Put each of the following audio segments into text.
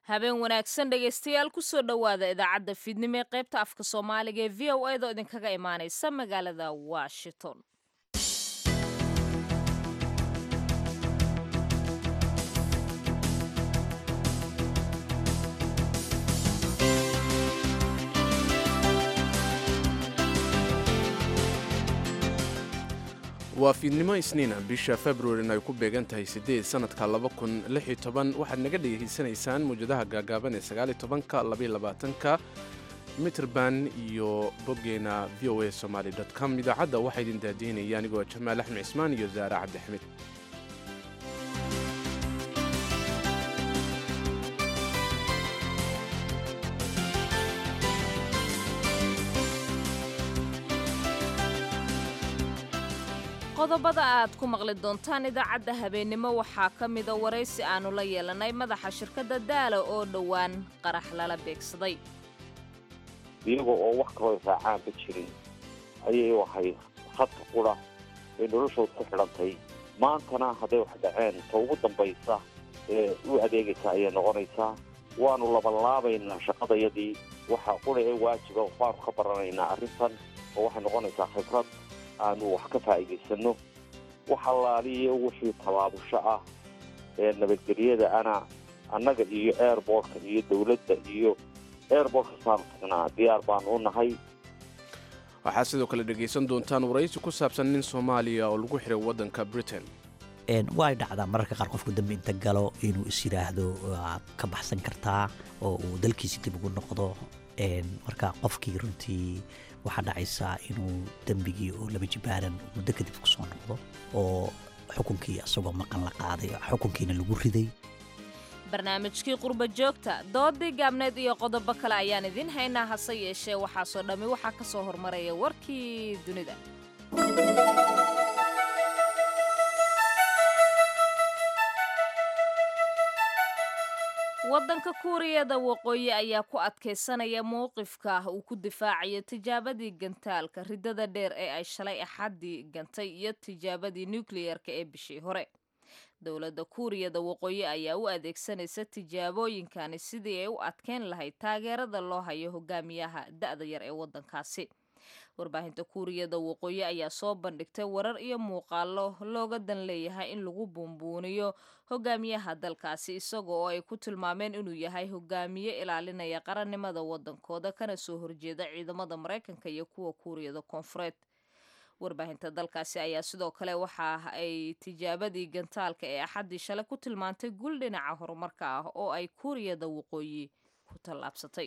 habeen wanaagsan dhegaystayaal kusoo dhowaada idaacadda fiidnimo ee qaybta afka soomaaliga ee v o a da idinkaga imaanaysa magaalada washington waa fiidnimo isniina bisha februarin ay ku beegan tahay siddeed sannadka waxaad naga dhegaysanaysaan mawjadaha gaagaaban ee sagaalitobanka labayolabaatanka mitrband iyo boggeena v o a somaali com idaacadda waxaa idin daadiinaya anigoo jamaal axmed cismaan iyo zaare cabdixamid qodobada aad ku maqli doontaan idaacadda habeennimo waxaa ka mida waraysi aannu la yeelanay madaxa shirkadda daala oo dhowaan qarax lala beegsaday iyaga oo wax kaloo raacaanba jirin ayay ahay hadka qura ee noloshooda ku xidhantay maantana hadday wax dhaceen ta ugu dambaysa ee u adeegaysa ayay noqonaysaa waannu labanlaabaynaa shaqadayadii waxaa qura ee waajiba waanu ka baranaynaa arrintan oo waxay noqonaysaa khibrad aanu wax ka faa'iidaysanno wax allaaliyo wixii tabaabusho ah ee nabadgelyada ana annaga iyo airbortka iyo dowladda iyo airbortka saanu tagnaa diyaar baanu u nahay waxaad sidoo kale dhegaysan doontaan waraysi ku saabsan nin soomaaliya oo lagu xiray waddanka britain way dhacdaa mararka qaar qofku dambe inta galo inuu is yidhaahdo waad ka baxsan kartaa oo uu dalkiisi dib ugu noqdo marka qofkii runtii waxaa dhacaysaa inuu dembigii oo laba jibaaran muddo kadib ku soo noqdo oo xukunkii isagoo maqan la qaaday xukunkiina lagu riday barnaamijkii qurba joogta doodii gaabneed iyo qodobo kale ayaan idiin haynaa hase yeeshee waxaasoo dhammi waxaa ka soo hormaraya warkii dunida waddanka kuuriyada waqooyi ayaa ku adkaysanaya mowqifka uu ku difaacayo tijaabadii gantaalka riddada dheer ee ay shalay axaddii gantay iyo tijaabadii nukliyerka ee bishii hore dowladda kuuriyada waqooyi ayaa u adeegsanaysa tijaabooyinkani sidii ay u adkeyn lahayd taageerada loo hayo hogaamiyaha da'da yar ee waddankaasi warbaahinta kuuriyada waqooyi ayaa soo bandhigtay warar iyo muuqaalo looga dan leeyahay in lagu buunbuuniyo hogaamiyaha dalkaasi isaga oo ay ku tilmaameen inuu yahay hogaamiye ilaalinaya qarannimada waddankooda kana soo horjeeda ciidamada maraykanka iyo kuwa kuuriyada koonfureed warbaahinta dalkaasi ayaa sidoo kale waxa ay tijaabadii gantaalka ee axaddii shalay ku tilmaantay gul dhinaca horumarka ah oo ay kuuriyada waqooyi ku tallaabsatay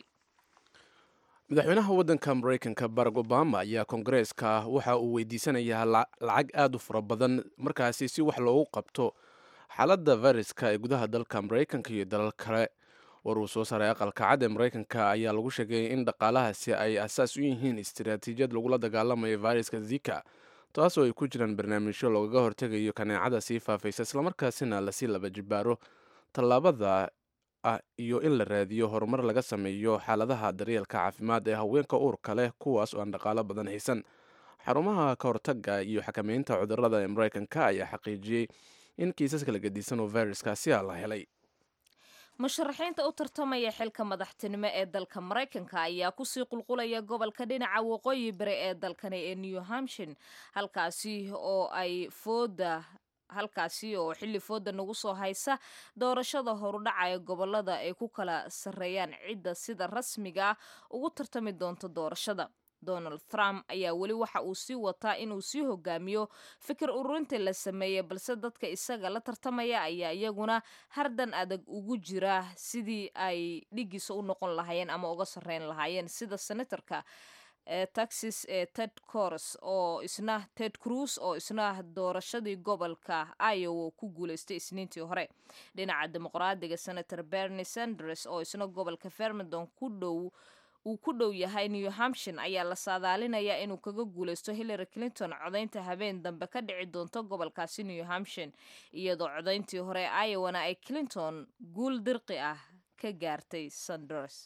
madaxweynaha waddanka maraykanka barack obama ayaa koongareeska waxa uu weydiisanayaa lacag aad u fara badan markaasi si wax loogu qabto xaaladda fayraska ee gudaha dalka maraykanka iyo dalal kale war uu soo saaray aqalka cad ee maraykanka ayaa lagu sheegay in dhaqaalahaasi ay asaas u yihiin istiraatiijiyad lagula dagaalamayo fayraska zika taasoo ay ku jiraan barnaamijyo loogaga hortegayo kaneecada sii faafaysa islamarkaasina lasii laba jibaaro tallaabada ah iyo in la raadiyo horumar laga sameeyo xaaladaha daryeelka caafimaad ee haweenka uurka leh kuwaas oo aan dhaqaalo badan haysan xarumaha ka hortaga iyo xakameynta cudurada ee maraykanka ayaa xaqiijiyey in kiisas kala gedisan oo fayraskaasi a la helay musharaxiinta u tartamaya xilka madaxtinimo ee dalka maraykanka ayaa kusii qulqulaya gobolka dhinaca waqooyi bari ee dalkani ee new hampshin halkaasi oo ay fooda halkaasi oo xilli fooda nagu soo haysa doorashada horudhaca ee gobolada ay ku kala sarreeyaan cidda sida rasmiga ah ugu tartami doonto doorashada donald trump ayaa weli waxa uu sii wataa inuu sii hogaamiyo fikir ururinta la sameeyey balse dadka isaga la tartamaya ayaa iyaguna hardan adag ugu jira sidii ay dhigiisa u noqon lahaayeen ama uga sarreyn lahaayeen sida senatorka ee texas ee ted cors oo isna ted cruz oo isna doorashadii gobolka iowa ku guuleystay isniintii hore dhinaca dimuqraadiga senator bernie sanders oo isna gobolka vermondon ku dhow uu ku dhow yahay new hampshin ayaa la saadaalinayaa inuu kaga guulaysto hillary clinton codaynta habeen dambe ka dhici doonto gobolkaasi new hampshin iyadoo codayntii hore iowana ay clinton guul dirqi ah ka gaartay sanders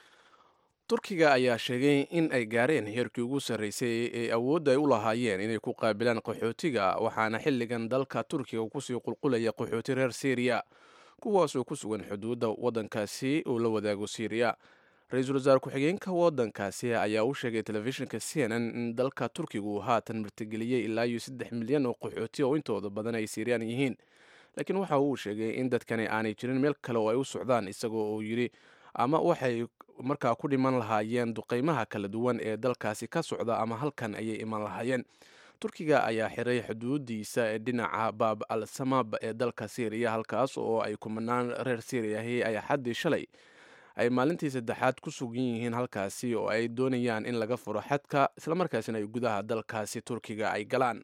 turkiga ayaa sheegay in ay gaareen heerkii ugu sarreysay ee awoodda ay u lahaayeen inay ku qaabilaan qaxootiga waxaana xilligan dalka turkiga kusii qulqulaya qaxooti reer syriya kuwaasoo ku sugan xuduudda waddankaasi uu la wadaago syriya ra-iisul wasaare ku-xigeenka waddankaasi ayaa u sheegay telefishinka c n n in dalka turkiga uu haatan martigeliyey ilaa iyo saddex milyan oo qaxooti oo intooda badan ay siiriyaan yihiin laakiin waxa uu sheegay in dadkani aanay jirin meel kale oo ay u socdaan isagoo uu yidhi ama waxay markaa ku dhiman lahaayeen duqeymaha kala duwan ee dalkaasi ka socda ama halkan ayay iman lahaayeen turkiga ayaa xiray xuduudiisa ee dhinaca baab al samab ee dalka syriya halkaas oo ay kumanaan reer syriyahi ay xaddii shalay ay maalintii saddexaad ku sugan yihiin halkaasi oo ay doonayaan in laga furo xadka islamarkaasina ay gudaha dalkaasi turkiga ay galaan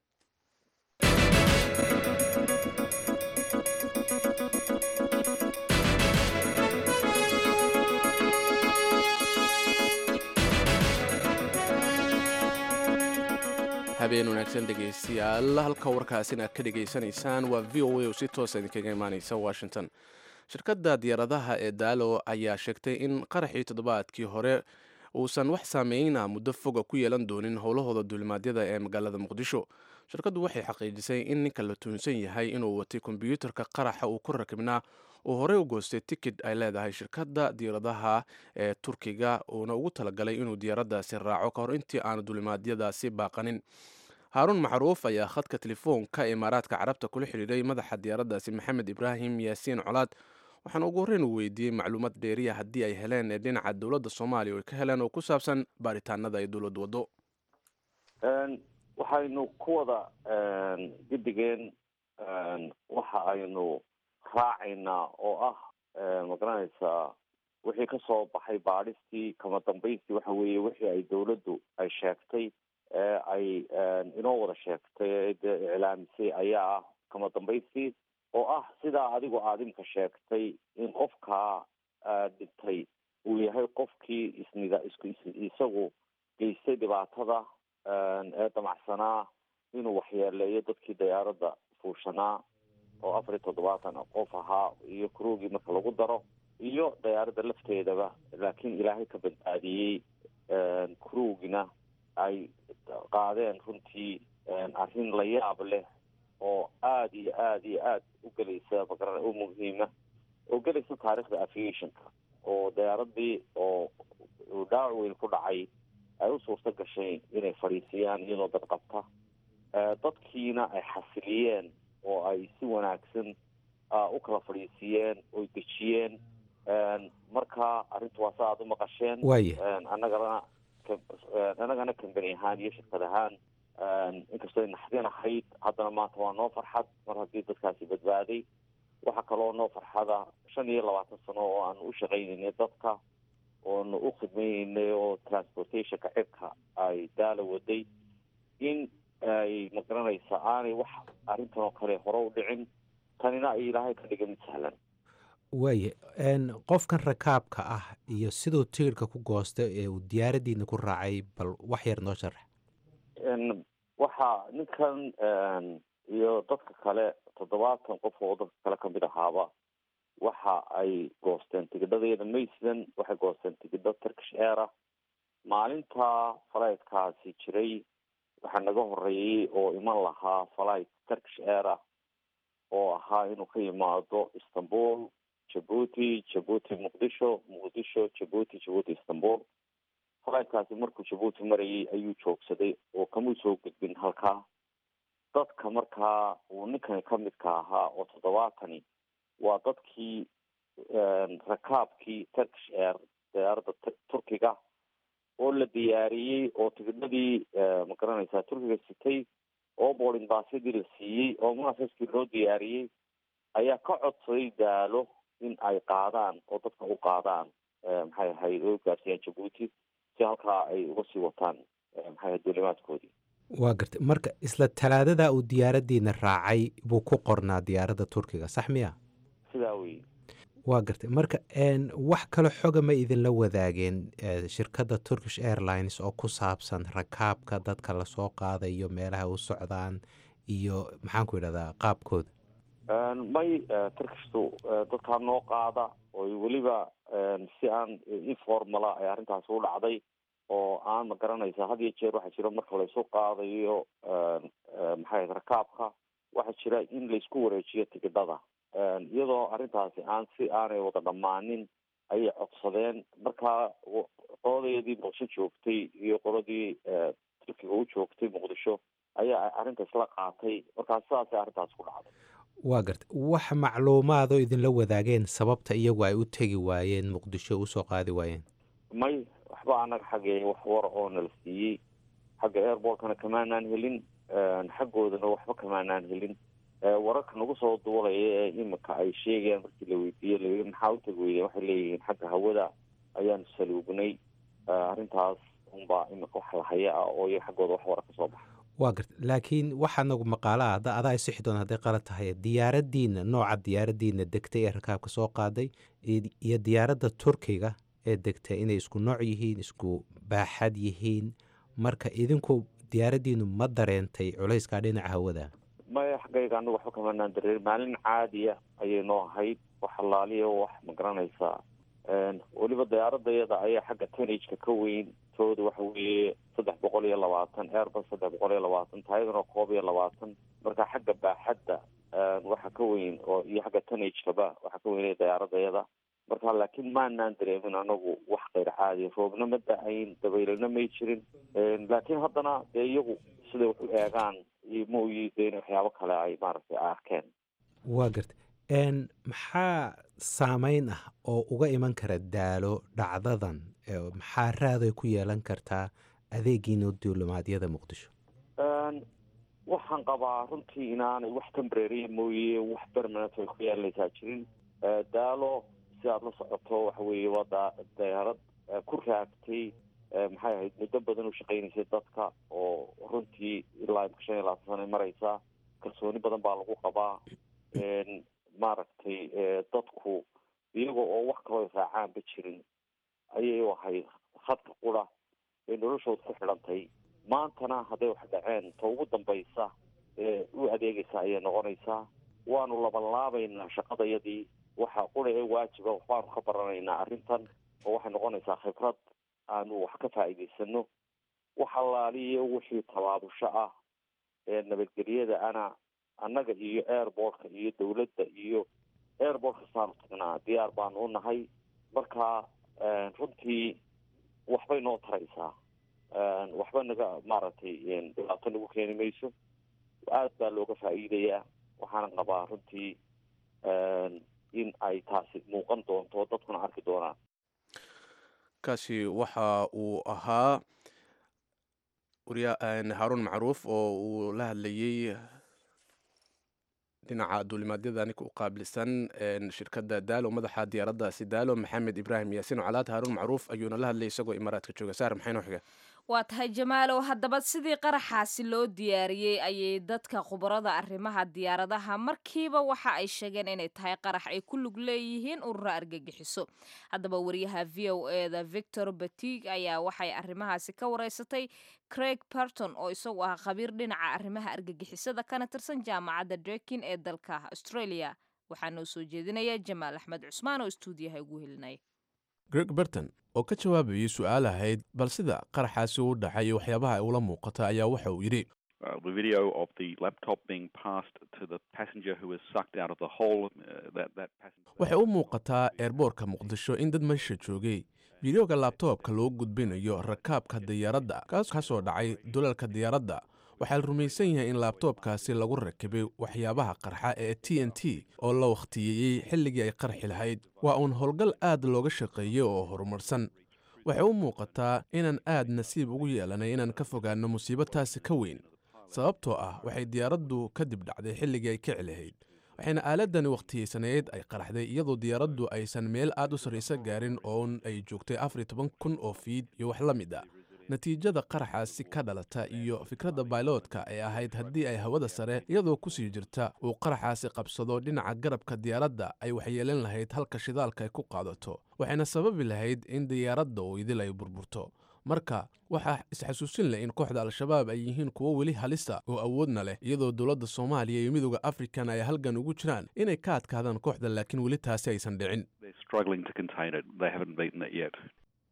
habeen wanaagsan dhegaystayaal halka warkaasina ka dhegaysanaysaan waa v o a oo si toosa idinkaga imaaneysa washington shirkadda diyaaradaha ee daalo ayaa sheegtay in qaraxii toddobaadkii hore uusan wax saameyna muddo foga ku yeelan doonin howlahooda duulimaadyada ee magaalada muqdisho shirkaddu waxay xaqiijisay in ninka la tuunsan yahay inuu watay kombyuutarka qaraxa uu ku rakibnaa uu horey u goostay tikid ay leedahay shirkadda diyaaradaha ee turkiga uuna ugu talagalay inuu diyaaraddaasi raaco ka hor intii aanu duulimaadyadaasi baaqanin haaruun macruuf ayaa khadka telefoonka imaaraadka carabta kula xidhiiray madaxa diyaaraddaasi maxamed ibraahim yaasiin colaad waxaana ugu horreyn uu weydiiyey macluumaad dheeriya haddii ay heleen ee dhinaca dowladda soomaaliya oo ay ka heleen oo ku saabsan baaritaanada ay dowladdu waddo waxaynu ku wada guddigeen waxa aynu raacaynaa oo ah magaranaysaa wixii ka soo baxay baadhistii kama dambaystii waxa weeye wixii ay dowladdu ay sheegtay ee ay inoo wada sheegtay ee de iclaamisay ayaa ah kama dambaystii oo ah sidaa adigu aada imka sheegtay in qofkaa dhintay uu yahay qofkii isnida isku isagu geystay dhibaatada ee damacsanaa inuu waxyeeleeyo dadkii diyaaradda fuushanaa oo afar iyo toddobaatan qof ahaa iyo kuroogii marka lagu daro iyo diyaaradda lafteedaba laakiin ilaahay ka badbaadiyey kuroogina ay qaadeen runtii arrin la yaab leh oo aada iyo aada iyo aada u gelaysa magara u muhiima oo gelaysa taarikhda aviationka oo diyaaradii oo dhaawac weyn ku dhacay ay u suurto gashay inay fadhiisiyaan iyadoo dad qabta dadkiina ay xasiliyeen oo ay si wanaagsan u kala fadhiisiiyeen oy dejiyeen marka arrintu waa sa aada u maqasheen waaya annagana annagana kambani ahaan iyo shirkad ahaan inkastoo naxdin ahayd haddana maanta waa noo farxad mar haddii dadkaasi badbaaday waxaa kaloo noo farxada shan iyo labaatan sano oo aanu u shaqaynaynay dadka oonu u khidmaynaynay oo transportationka cirka ay daala waday in ay magaranaysa aanay wax arrintan oo kale hore u dhicin tanina ay ilaahay ka dhiga mid sahlan waaya qofkan rakaabka ah iyo siduu tigirhka ku goostay ee uu diyaaraddiina ku raacay bal wax yar noo sharax waxaa ninkan iyo dadka kale toddobaatan qof oo dadka kale kamid ahaaba waxa ay goosteen tigidhadeeda maysland waxay goosteen tigidho turkish aira maalinta falaytkaasi jiray waxaa naga horeeyey oo iman lahaa falight turkish aira oo ahaa inuu ka yimaado istanbul jabuuti jabuuti muqdisho muqdisho jabuuti jabuuti istanbul falaytkaasi markuu jabuuti marayay ayuu joogsaday oo kamuu soo gudbin halkaa dadka markaa uu ninkani kamidka ahaa oo toddobaatani waa dadkii rakaabkii turkish air diyaaradda turkiga oo la diyaariyey oo tigidhadii magaranaysaa turkiga sitay oo boarding baasyadii la siiyey oo munasaskii loo diyaariyey ayaa ka codsaday daalo in ay qaadaan oo dadka u qaadaan maxay ahayd oo gaarsiiyaan jabuuti si halkaa ay uga sii wataan maxay ahayd duulimaadkoodii waa gartay marka isla talaadadaa uu diyaaraddiina raacay buu ku qornaa diyaaradda turkiga sax miya sidaa wey waa gartay marka wax kale xoga ma idinla wadaageen shirkadda turkish airlines oo ku saabsan rakaabka dadka lasoo qaadayo meelaha u socdaan iyo maxaanku idhahdaa qaabkooda may turkishtu dadkaa noo qaada oo weliba si aan informala ay arrintaasi u dhacday oo aan ma garanaysa had iyo jeer waxaa jira marka laysu qaadayo maxay rakaabka waxaa jira in laysku wareejiyo tigidhada iyadoo arrintaasi aan si aanay wada dhammaanin ayay codsadeen markaa qoladeedii muqdisho joogtay iyo qoladii turkiga u joogtay muqdisho ayaa arrintaas la qaatay markaa sidaasay arrintaas ku dhacday waa garta wax macluumaadoo idinla wadaageen sababta iyagu ay u tegi waayeen muqdisho usoo qaadi waayeen may waxba annaga xaggee wax war oo nala siiyey xagga airbortkana kamaanaan helin xaggoodana waxba kamaanaan helin wararka nagu soo duulaya ee imika ay sheegayaan markii la weydiiye la maxaa u tegi weydeen waxay leeyihiin xagga hawada ayaanu saluugnay arrintaas unbaa imika wax lahaya ah oo iyo xaggooda wax wara ka soo baxa waa garta laakiin waxaa nagu maqaala ah ada adaa isixi doon hadday qalad tahay diyaaraddiina nooca diyaaraddiina degtay ee rakaabka soo qaaday iyo diyaaradda turkiga ee degtay inay isku nooc yihiin isku baaxad yihiin marka idinku diyaaraddiinu ma dareentay culayskaa dhinaca hawada maya xaggayga anagu waxba kamanaan dareer maalin caadiya ayay noo ahayd wax allaaliya wax ma garanaysaa weliba diyaaradayada ayaa xagga tanageka ka weyn tooda waxa weeye saddex boqol iyo labaatan airbus saddex boqol iyo labaatan taayadana koob iyo labaatan marka xagga baaxadda waxa ka weyn oo iyo xagga tanagekaba waxa ka weynaya diyaaradayada marka laakiin maanaan dareemin anagu wax kayr caadi roobna ma da-ayn dabaylana may jirin laakiin haddana dee iyagu siday wax u eegaan mooyi de in waxyaabo kale ay maaragtay arkeen waa garta maxaa saameyn ah oo uga iman kara daalo dhacdadan maxaa raaday ku yeelan kartaa adeegiina duulimaadyada muqdisho waxaan qabaa runtii inaanay wax tembrary mooye wax permanent ay ku yeelanaysaa jirin daalo si aada la socoto waxa weeye waa da dayaarad ku raagtay maxay ahayd muddo badan u shaqaynaysay dadka oo runtii ilaa imka shan iyo labaatan sana mareysaa kalsooni badan baa lagu qabaa maaragtay dadku iyaga oo wax kaloo raacaanba jirin ayay u ahayd khadka qura ee noloshooda ku xidhantay maantana hadday wax dhaceen ta ugu dambaysa ee u adeegaysa ayay noqonaysaa waanu labanlaabaynaa shaqadayadii waxa qura ee waajiba waxbaanu ka baranaynaa arrintan oo waxay noqonaysaa khibrad aanu wax ka faa'iidaysano wax allaaliyo wixii tabaabusho ah ee nabadgelyada ana annaga iyo airbortka iyo dawladda iyo airport kastaanu tagnaa diyaar baanu u nahay marka runtii waxbay noo taraysaa waxba naga maaragtay dhibaato nagu keeni mayso aad baa looga faa'iidayaa waxaana qabaa runtii in ay taasi muuqan doonto dadkuna arki doonaan kaasi waxa uu ahaa haarun macruuf oo uu la hadlayey dhinaca duulimaadyada ninka u qaabilsan shirkadda daalo madaxa diyaaraddaasi daalo maxamed ibraahim yaasiin calaad haarun macruuf ayuuna la hadlayay isagoo imaaraadka jooga saar maxay noo xiga waa tahay jamaalow haddaba sidii qaraxaasi loo diyaariyey ayay dadka khubarada arrimaha diyaaradaha markiiba waxa ay sheegeen inay tahay qarax ay ku lug leeyihiin urura argagixiso haddaba wariyaha v o eda victor batig ayaa waxay arrimahaasi ka wareysatay craig barton oo isagu ah khabiir dhinaca arrimaha argagixisada kana tirsan jaamacadda drekin ee dalka australia waxaa noo soo jeedinaya jamaal axmed cusmaan oo istuudiyaha ugu helinaya greg berton oo ka jawaabayay su-aal ahayd bal sida qaraxaasi u dhacay iyo waxyaabaha ay ula muuqata ayaa waxa uu yidhi Uh, the video of the laptop being passed to the passenger who was sucked out of the hole. Uh, that that passenger. waxay u muuqataa eerboorka muqdisho in dad meesha joogay fideoga laabtoobka loo gudbinayo rakaabka diyaaradda kaas ka soo dhacay dulalka diyaaradda waxaa la rumaysan yahay in laabtoobkaasi lagu rakibay waxyaabaha qarxa ee t n t oo la wakhtiyeeyey xilligii ay qarxi lahayd waa uun howlgal aad looga shaqeeyey oo horumarsan waxay u muuqataa inaan aad nasiib ugu yeelanay inaan ka fogaanno musiibo taasi ka weyn sababtoo ah waxay diyaaraddu kadib dhacday xilligii ay kici lahayd waxayna aaladani wakhtiyeysaneed ay qaraxday iyadoo diyaaraddu aysan meel aad u sarraysa gaarin oon ay joogtay afar iyo toban kun oo fiid iyo wax la mid a natiijada qaraxaasi ka dhalata iyo fikradda bailoodka ay ahayd haddii ay hawada sare iyadoo kusii jirta uu qaraxaasi qabsado dhinaca garabka diyaaradda ay waxyeelan lahayd halka shidaalka ay ku qaadato waxayna sababi lahayd in diyaaradda uu idil ay burburto marka waxaa isxasuusin leh in kooxda al-shabaab ay yihiin kuwo weli halisa oo awoodna leh iyadoo dowladda soomaaliya iyo midooda afrikan ay halgan ugu jiraan inay ka adkaadaan kooxda laakiin weli taasi aysan dhicin They're struggling to contain it. They haven't beaten it yet.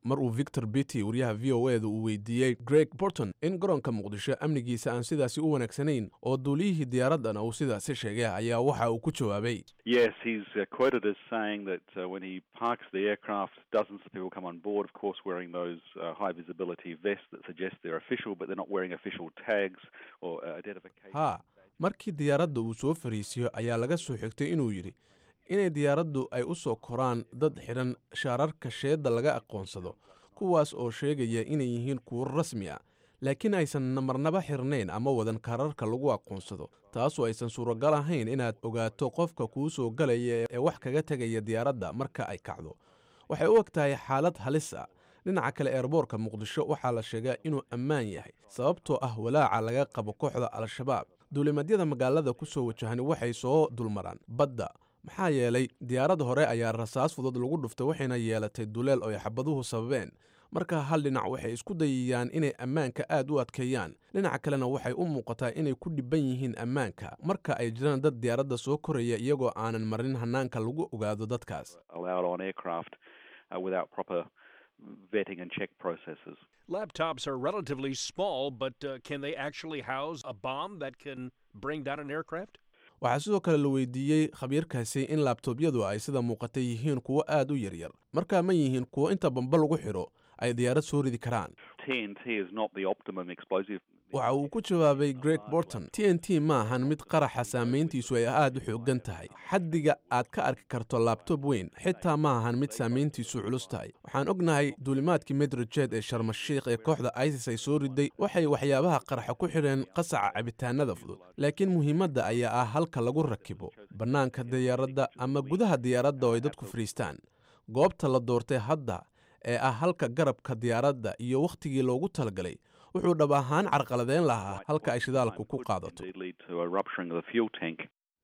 mar uu victor bitty wariyaha v o eda uu weydiiyey greg borton in garoonka muqdisho amnigiisa aan sidaasi u wanaagsanayn oo duuliyihii diyaaraddana uu sidaasi sheegay ayaa waxa uu ku jawaabay Yes, he's uh, quoted as saying that uh, when he parks the aircraft, dozens of people come on board, of course, wearing those uh, high visibility vests that suggest they're official, but they're not wearing official tags or uh, identification. haa markii diyaaradda uu soo fariisiyo ayaa laga soo xigtay inuu yidhi inay diyaaraddu ay u soo koraan dad xidhan shaararka sheedda laga aqoonsado kuwaas oo sheegaya inay yihiin kuwo rasmi ah laakiin aysan namarnaba xirnayn ama wadan kaararka lagu aqoonsado taasoo aysan suuragal ahayn inaad ogaato qofka kuu soo galaya ee wax kaga tegaya diyaaradda marka ay kacdo waxay u eg tahay xaalad halis ah dhinaca kale eerboorka muqdisho waxaa la sheegaa inuu ammaan yahay sababtoo ah walaaca laga qabo kooxda al-shabaab duulimadyada magaalada ku soo wajahani waxay soo dulmaraan badda maxaa yeelay diyaarad hore ayaa rasaas fudud lagu dhuftay waxayna yeelatay duleel oo ay xabaduhu sababeen marka hal dhinac waxay isku dayayaan inay ammaanka aad u adkeeyaan dhinaca kalena waxay u muuqataa inay ku dhibban yihiin ammaanka marka ay jiraan dad diyaaradda soo koraya iyagoo aanan marin hannaanka lagu ogaado dadkaas allowed on aircraft uh, without proper vetting and check processes. Laptops are relatively small, but uh, can they actually house a bomb that can bring down an aircraft? waxaa sidoo kale la weydiiyey khabiirkaasi in laabtoobyadu ay sida muuqata yihiin kuwo aad u yaryar markaa ma yihiin kuwo inta bamba lagu xidho ay diyaarad soo ridi karaan TNT is not the optimum explosive. waxa uu ku jawaabay greg borton t n t ma ahan mid qaraxa saamayntiisu ay aad u xooggan tahay xaddiga aad ka arki karto laabtob weyn xitaa ma ahan mid saamayntiisu culus tahay waxaan ognahay duulimaadkii medrajet ee sharmashiikh ee kooxda isis ay soo riday waxay waxyaabaha qaraxa ku xidheen qasaca cabitaanada fudud laakiin muhiimadda ayaa ah halka lagu rakibo bannaanka diyaaradda ama gudaha diyaaradda oo ay dadku fadhiistaan goobta la doortay hadda ee ah halka garabka diyaaradda iyo wakhtigii loogu talagalay wuxuu dhab ahaan carqaladeyn lahaa halka ay shidaalku ku qaadato Indeed lead to a rupturing of the fuel tank.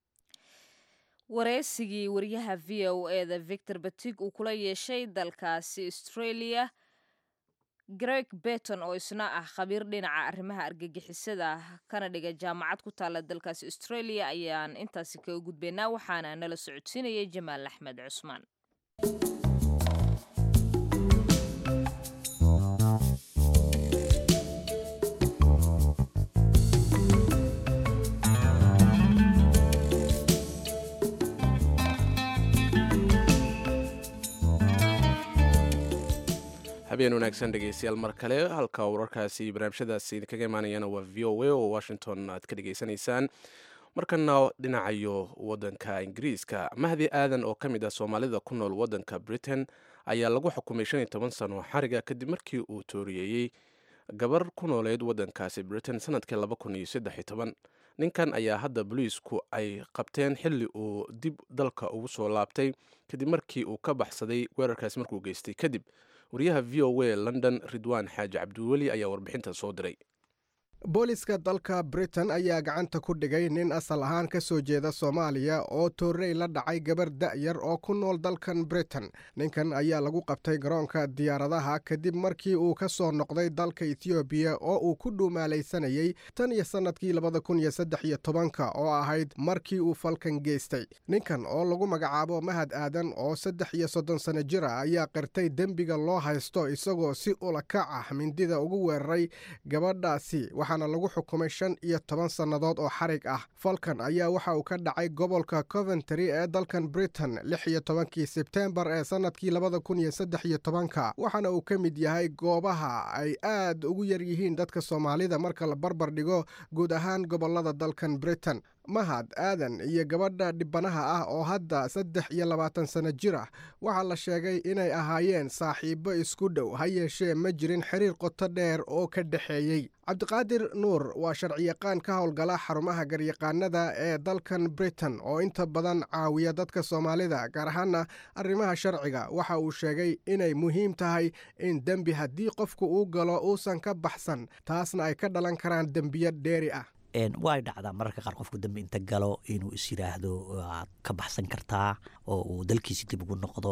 wareysigii wariyaha v o eda victor batig uu kula yeeshay dalkaasi australia greg beton oo isna ah khabiir dhinaca arrimaha argagixisada kana dhiga jaamacad ku taala dalkaasi australia ayaan intaasi kaga gudbaynaa waxaana nala socodsiinayay jamaal axmed cusmaan habeen wanaagsan dhegeystayaal mar kale halka wararkaasi barnaamijyadaasi idinkaga imaanayana waa v o a oo washington aad ka dhegeysanaysaan markana dhinacayo wadanka ingiriiska mahdi aadan oo ka mid ah soomaalida ku nool wadanka britain ayaa lagu xukumay shan iyo toban sano xariga kadib markii uu tooriyeeyey gabar ku nooleyd wadankaasi britain sanadkii laba kun iyo saddex iyo toban ninkan ayaa hadda boliisku ay qabteen xilli uu dib dalka ugu soo laabtay kadib markii uu ka baxsaday weerarkaasi markuu geystay kadib wariyaha v o a london ridwaan xaaji cabdiweli ayaa warbixintan soo diray booliska dalka britain ayaa gacanta ku dhigay nin asal ahaan ka soo jeeda soomaaliya oo toorrey la dhacay gabar da'yar oo ku nool dalkan britain ninkan ayaa lagu qabtay garoonka diyaaradaha kadib markii uu ka soo noqday dalka ethoobiya oo uu ku dhuumaalaysanayey tan iyo sannadkii labada kun iyo saddex iyo tobanka oo ahayd markii uu falkan geystay ninkan oo lagu magacaabo mahad aadan oo saddex iyo soddon sano jir ah ayaa qirtay dembiga loo haysto isagoo si ulakac ah mindida ugu weeraray gabadhaasi waxaana lagu xukumay shan iyo toban sannadood oo xarig ah falkan ayaa waxa uu ka dhacay gobolka coventry ee dalkan britain lix iyo tobankii sebteembar ee sannadkii labada kun iyo saddex iyo tobanka waxaana uu ka mid yahay goobaha ay aad ugu yar yihiin dadka soomaalida marka la barbar dhigo guud ahaan gobollada dalkan britain mahad aadan iyo gabadha dhibanaha ah oo hadda saddex iyo labaatan sano jir ah waxaa la sheegay inay ahaayeen saaxiibbo isku dhow ha yeeshee ma jirin xiriir qoto dheer oo ka dhexeeyey cabdiqaadir nuur waa sharciyaqaan ka howlgala xarumaha garyaqaanada ee dalkan britain oo inta badan caawiya dadka soomaalida gaar ahaana arrimaha sharciga waxa uu sheegay inay muhiim tahay in dembi haddii qofku uu galo uusan ka baxsan taasna ay ka dhalan karaan dembiyo dheeri ah way dhacdaa mararka qaar qofku dambi inta galo inuu is yiraahdo waad ka baxsan kartaa oo uu dalkiisi dib ugu noqdo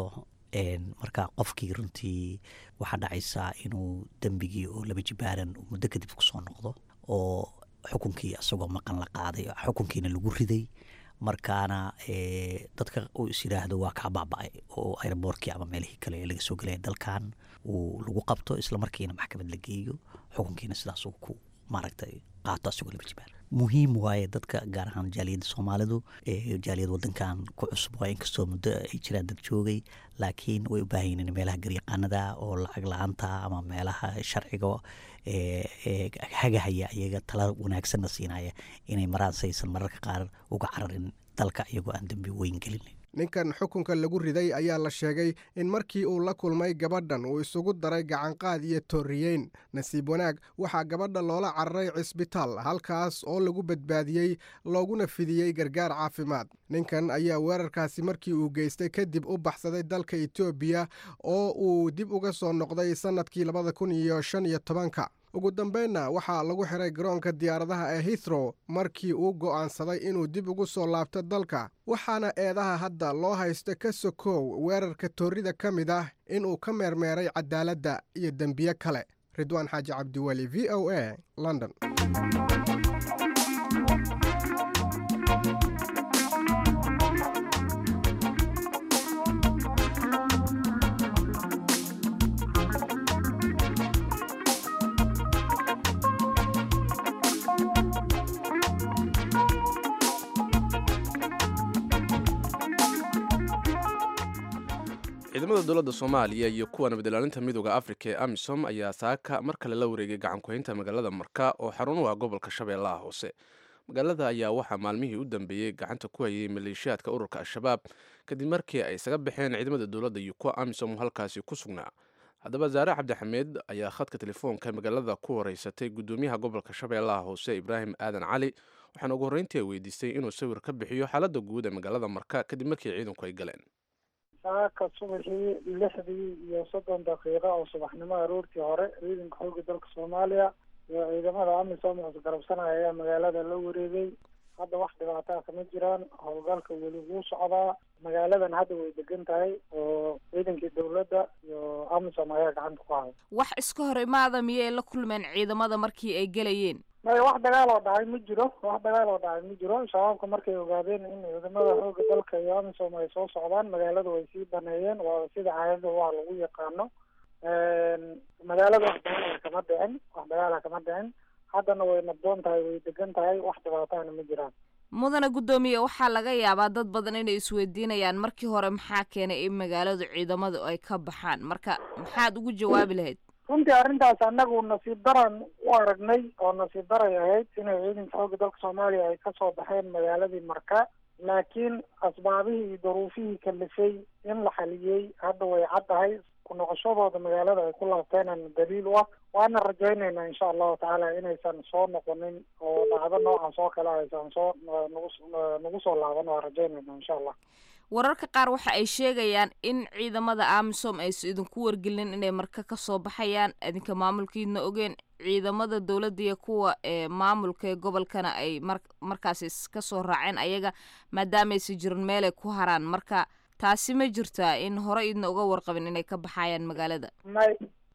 marka qofkii runtii waxaa dhacaysaa inuu dembigii oo laba jibaaran muddo kadib kusoo noqdo oo xukunkii isagoo maqan la qaaday xukunkiina lagu riday markaana dadka uu is yidhaahdo waa kaa baaba-ay oo aeroboortkii ama meelihii kale ee laga soo gelaya dalkan uu lagu qabto islamarkiina maxkamad la geeyo xukunkiina sidaas uu ku maaragtay qaato asagoo laba jibaar muhiim waaye dadka gaar ahaan jaaliyadda soomaalidu jaaliyad wadankan ku cusub waa inkastoo muddo ay jiraan dad joogay laakiin way u baahan yihiin meelaha garyaqaanada oo lacag la-aanta ama meelaha sharciga hagahaya iyaga tala wanaagsanna siinaya inay maraan saysan mararka qaar uga cararin dalka iyagoo aan dembi weyn gelin ninkan xukunka lagu riday ayaa la sheegay in markii uu la kulmay gabadhan uu isugu daray gacanqaad iyo tooriyeyn nasiib wanaag waxaa gabadha loola cararay cisbitaal halkaas oo lagu badbaadiyey looguna fidiyey gargaar caafimaad ninkan ayaa weerarkaasi markii uu geystay kadib u baxsaday dalka etoobiya oo uu dib uga soo noqday sannadkii labada kun iyo shan iyo tobanka ugu dambeynna waxaa lagu xiray garoonka diyaaradaha ee hithrow markii uu go'aansaday inuu dib ugu soo laabto dalka waxaana eedaha hadda loo haysta ka sokow weerarka toorida ka mid ah inuu ka meermeeray cadaaladda iyo dembiye kale ridwaan xaaji cabdiweli v o a london ciidamada dowladda soomaaliya iyo kuwa nabadilaalinta midooda afrika ee amisom ayaa saaka mar kale la wareegay gacankuhaynta magaalada marka oo xarun u ah gobolka shabeellaha hoose magaalada ayaa waxaa maalmihii u dambeeyey gacanta ku hayay maleeshiyaadka ururka al-shabaab kadib markii ay isaga baxeen ciidamada dowladda iyo kuwa amisom halkaasi ku sugnaa haddaba zaare cabdixameed ayaa khadka telefoonka magaalada ku horeysatay guddoomiyaha gobolka shabeellaha hoose ibraahim aadan cali waxaana ugu horreyntii ay weydiistay inuu sawir ka bixiyo xaaladda guud ee magaalada marka kadib markii ciidanku ay galeen saaka subaxii lixdii iyo soddon daqiiqo oo subaxnimo aroortii hore ciidanka xoogga dalka soomaaliya iyo ciidamada amisom isgarabsanaya ayaa magaalada la wareegay hadda wax dhibaataa kama jiraan howlgalka weli wuu socdaa magaaladan hadda way degan tahay oo ciidankii dowladda iyo amisom ayaa gacanta ku haya wax iska hor imaada miyay la kulmeen ciidamada markii ay gelayeen maya wax dagaal oo dhacay ma jiro wax dagaal oo dhacay ma jiro shabaabka markay ogaadeen in ciidamada xoogga dalka iyo amisom ay soo socdaan magaalada way sii baneeyeen waa sida caadada waa lagu yaqaano magaalada wax dagaala kama dhicin wax dagaala kama dhicin haddana way nabdoon tahay way degan tahay wax dhibaatahana ma jiraan mudana guddoomiye waxaa laga yaabaa dad badan inay isweydiinayaan markii hore maxaa keenay in magaaladu ciidamadu ay ka baxaan marka maxaad ugu jawaabi lahayd runtii arrintaas annagu nasiib daran u aragnay oo nasiib daray ahayd inay ciidanka xoogga dalka soomaaliya ay kasoo baxeen magaaladii marka laakiin asbaabihii iyo duruufihii kalifay in la xaliyey hadda way caddahay ku noqoshadooda magaalada ay ku laabteenan daliil u ah waana rajaynaynaa insha allahu tacaala inaysan soo noqonin oo dhacdo noocaas oo kale aysan soo nagu nagu soo laaban waa rajaynayna insha allah wararka qaar waxa ay sheegayaan in ciidamada amisom aysa idinku wargelin inay marka ka soo baxayaan idinka maamulkiidna ogeen ciidamada dowladda iyo kuwa ee maamulka ee gobolkana ay mar markaasi ka soo raaceen ayaga maadaamaysa jirin meelay ku haraan marka taasi ma jirtaa in hore idna uga warqabin inay ka baxayaan magaalada may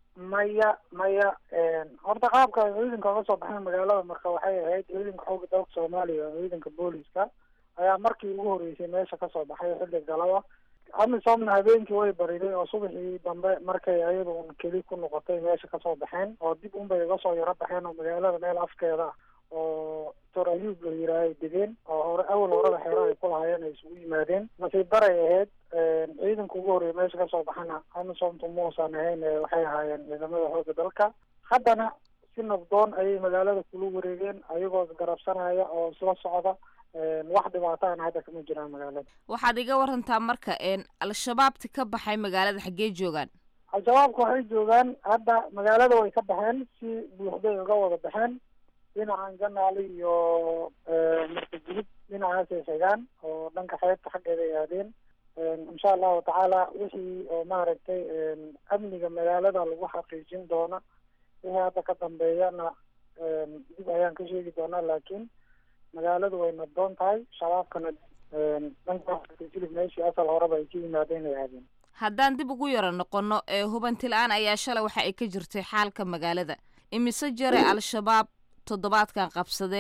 maya maya horta qaabka ay ciidanka uga soo baxeen magaalada marka waxay ahayd ciidanka xoogga dalka soomaaliya oo ciidanka booliska ayaa markii ugu horreysay meesha kasoo baxay xilli galaba amisomna habeenkii way bariday oo subaxii dambe markay ayadu un keli ku noqotay meesha kasoo baxeen oo dib unbay uga soo yaro baxeen oo magaalada meel afkeeda ah oo doctor ayuub la yiraahay degeen oo hore awal horada xeero ay ku lahaayeen ay isugu yimaadeen nasiib daray ahayd ciidanka ugu horreeya meesha kasoo baxana amisomtu muusan ahayn waxay ahaayeen ciidamada xoogga dalka haddana si nabdoon ayay magaalada kula wareegeen ayagoo isgarabsanaya oo isla socda wax dhibaataana hadda kama jiraan magaalada waxaad iga warantaa marka al-shabaabti ka baxay magaalada xaggee joogaan al-shabaabka waxay joogaan hadda magaalada way ka baxeen si buuxday uga wada baxeen dhinacan janaali iyo marka jilib dhinacaasay xigaan oo dhanka xeebta xaggeeda ay aadeen insha allahu tacaala wixii oo maaragtay amniga magaalada lagu xaqiijin doona wixii hadda ka dambeeyana dib ayaan ka sheegi doonaa laakiin magaaladu way nabdoon tahay shabaabkana dhanka jilib meeshii asal horeba ay ka yimaadeen ay aadeen haddaan dib ugu yaro noqono ee hubanti la-aan ayaa shalay waxa ay ka jirtay xaalka magaalada imise jare al-shabaab toddobaadkan qabsadeen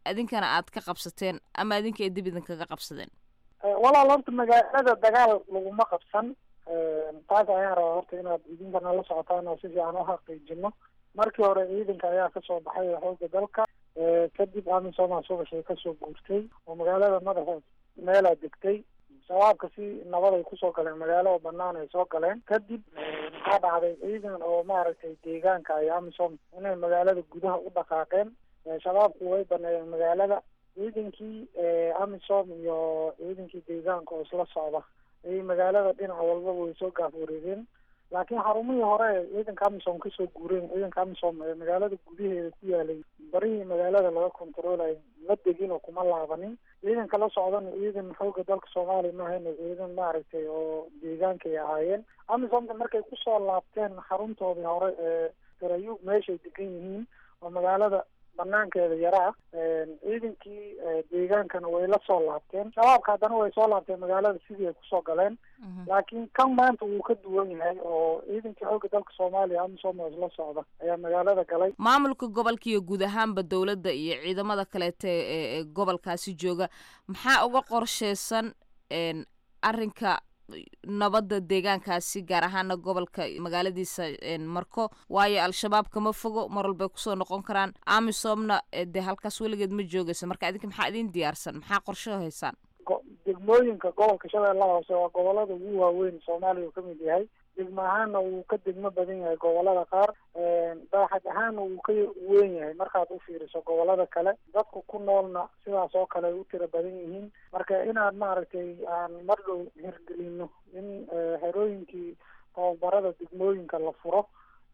idinkana aad ka qabsateen ama idinka ay dib idinkaga qabsadeen walaal horta magaalada dagaal laguma qabsan taas ayaan rabaa horta inaad idinkana la socotaan oo si fiican u xaqiijino markii hore ciidanka ayaa kasoo baxay xooga dalka kadib amisomaa subaxii kasoo guurtay oo magaalada madaxa meelaa degtay shabaabka si nabad ay kusoo galeen magaalo banaan ay soo galeen kadib maxaa dhacday ciidan oo maaragtay deegaanka ay amisom inay magaalada gudaha u dhaqaaqeen shabaabku way baneeyeen magaalada ciidankii amisom iyo ciidankii deegaanka oo isla socda ayay magaalada dhinac walbaba way soo gaaf wareegeen laakiin xarumihii hore ee ciidanka amisom kasoo guureen ciidanka amisom ee magaalada gudaheeda ku yaalay barihii magaalada laga controlay ma degin oo kuma laabanin ciidanka la socdana ciidan xooga dalka soomaaliya maahayn ciidan maaragtay oo deegaankay ahaayeen amisomka markay kusoo laabteen xaruntoodii hore ee garayuug meeshay degan yihiin oo magaalada banaankeeda yaraa ciidankii deegaankana way la soo laabteen shabaabka haddana way soo laabteen magaalada sidii ay kusoo galeen laakiin kan maanta wuu ka duwan yahay oo ciidankii xooga dalka soomaaliya amisom oo isla socda ayaa magaalada galay maamulka gobolka iyo guud ahaanba dowladda iyo ciidamada kaleeta ee gobolkaasi jooga maxaa uga qorsheysan arrinka nabadda deegaankaasi gaar ahaana gobolka magaaladiisa marko waayo al-shabaab kama fogo mar walbay kusoo noqon karaan amisomna dee halkaas weligeed ma joogayso marka idinka maxaa idin diyaarsan maxaa qorsho haysaan degmooyinka gobolka shabeellaha hoose waa gobolada ugu waaweyn soomaaliya uu kamid yahay degmo ahaana wuu ka degmo badan yahay gobolada qaar baaxad ahaana wuu ka weyn yahay markaad u fiiriso gobolada kale dadku ku noolna sidaas oo kale ay u tiro badan yihiin marka inaad maaragtay aan mar dhow hirgelino in xerooyinkii tababarada degmooyinka la furo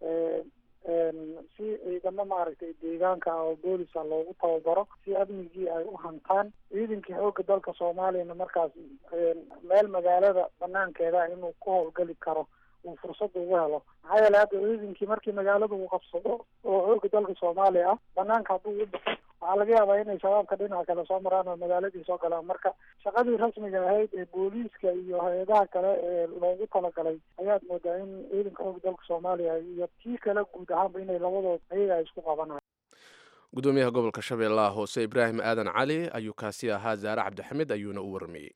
si ciidamo maaragtay deegaanka ah oo boolisa loogu tababaro si amnigii ay u hantaan ciidankii xooga dalka soomaaliyana markaas meel magaalada banaankeeda inuu ku howlgali karo uu fursada ugu helo maxaa yeele hadda ciidankii markii magaalada uu qabsado oo xooga dalka soomaaliya ah banaanka hadduu u baxo waxaa laga yaabaa inay shabaabka dhinaca kale soo maraan oo magaaladii soo galaan marka shaqadii rasmiga ahayd ee booliiska iyo hay-adaha kale ee loogu talagalay ayaad moodaa in ciidanka xooga dalka soomaaliya iyo tii kale guud ahaanba inay labadood ayaga ay isku qabanayo gudoomiyaha gobolka shabeellaha hoose ibraahim aadan cali ayuu kaasi ahaa zaare cabdixamid ayuuna u warmayey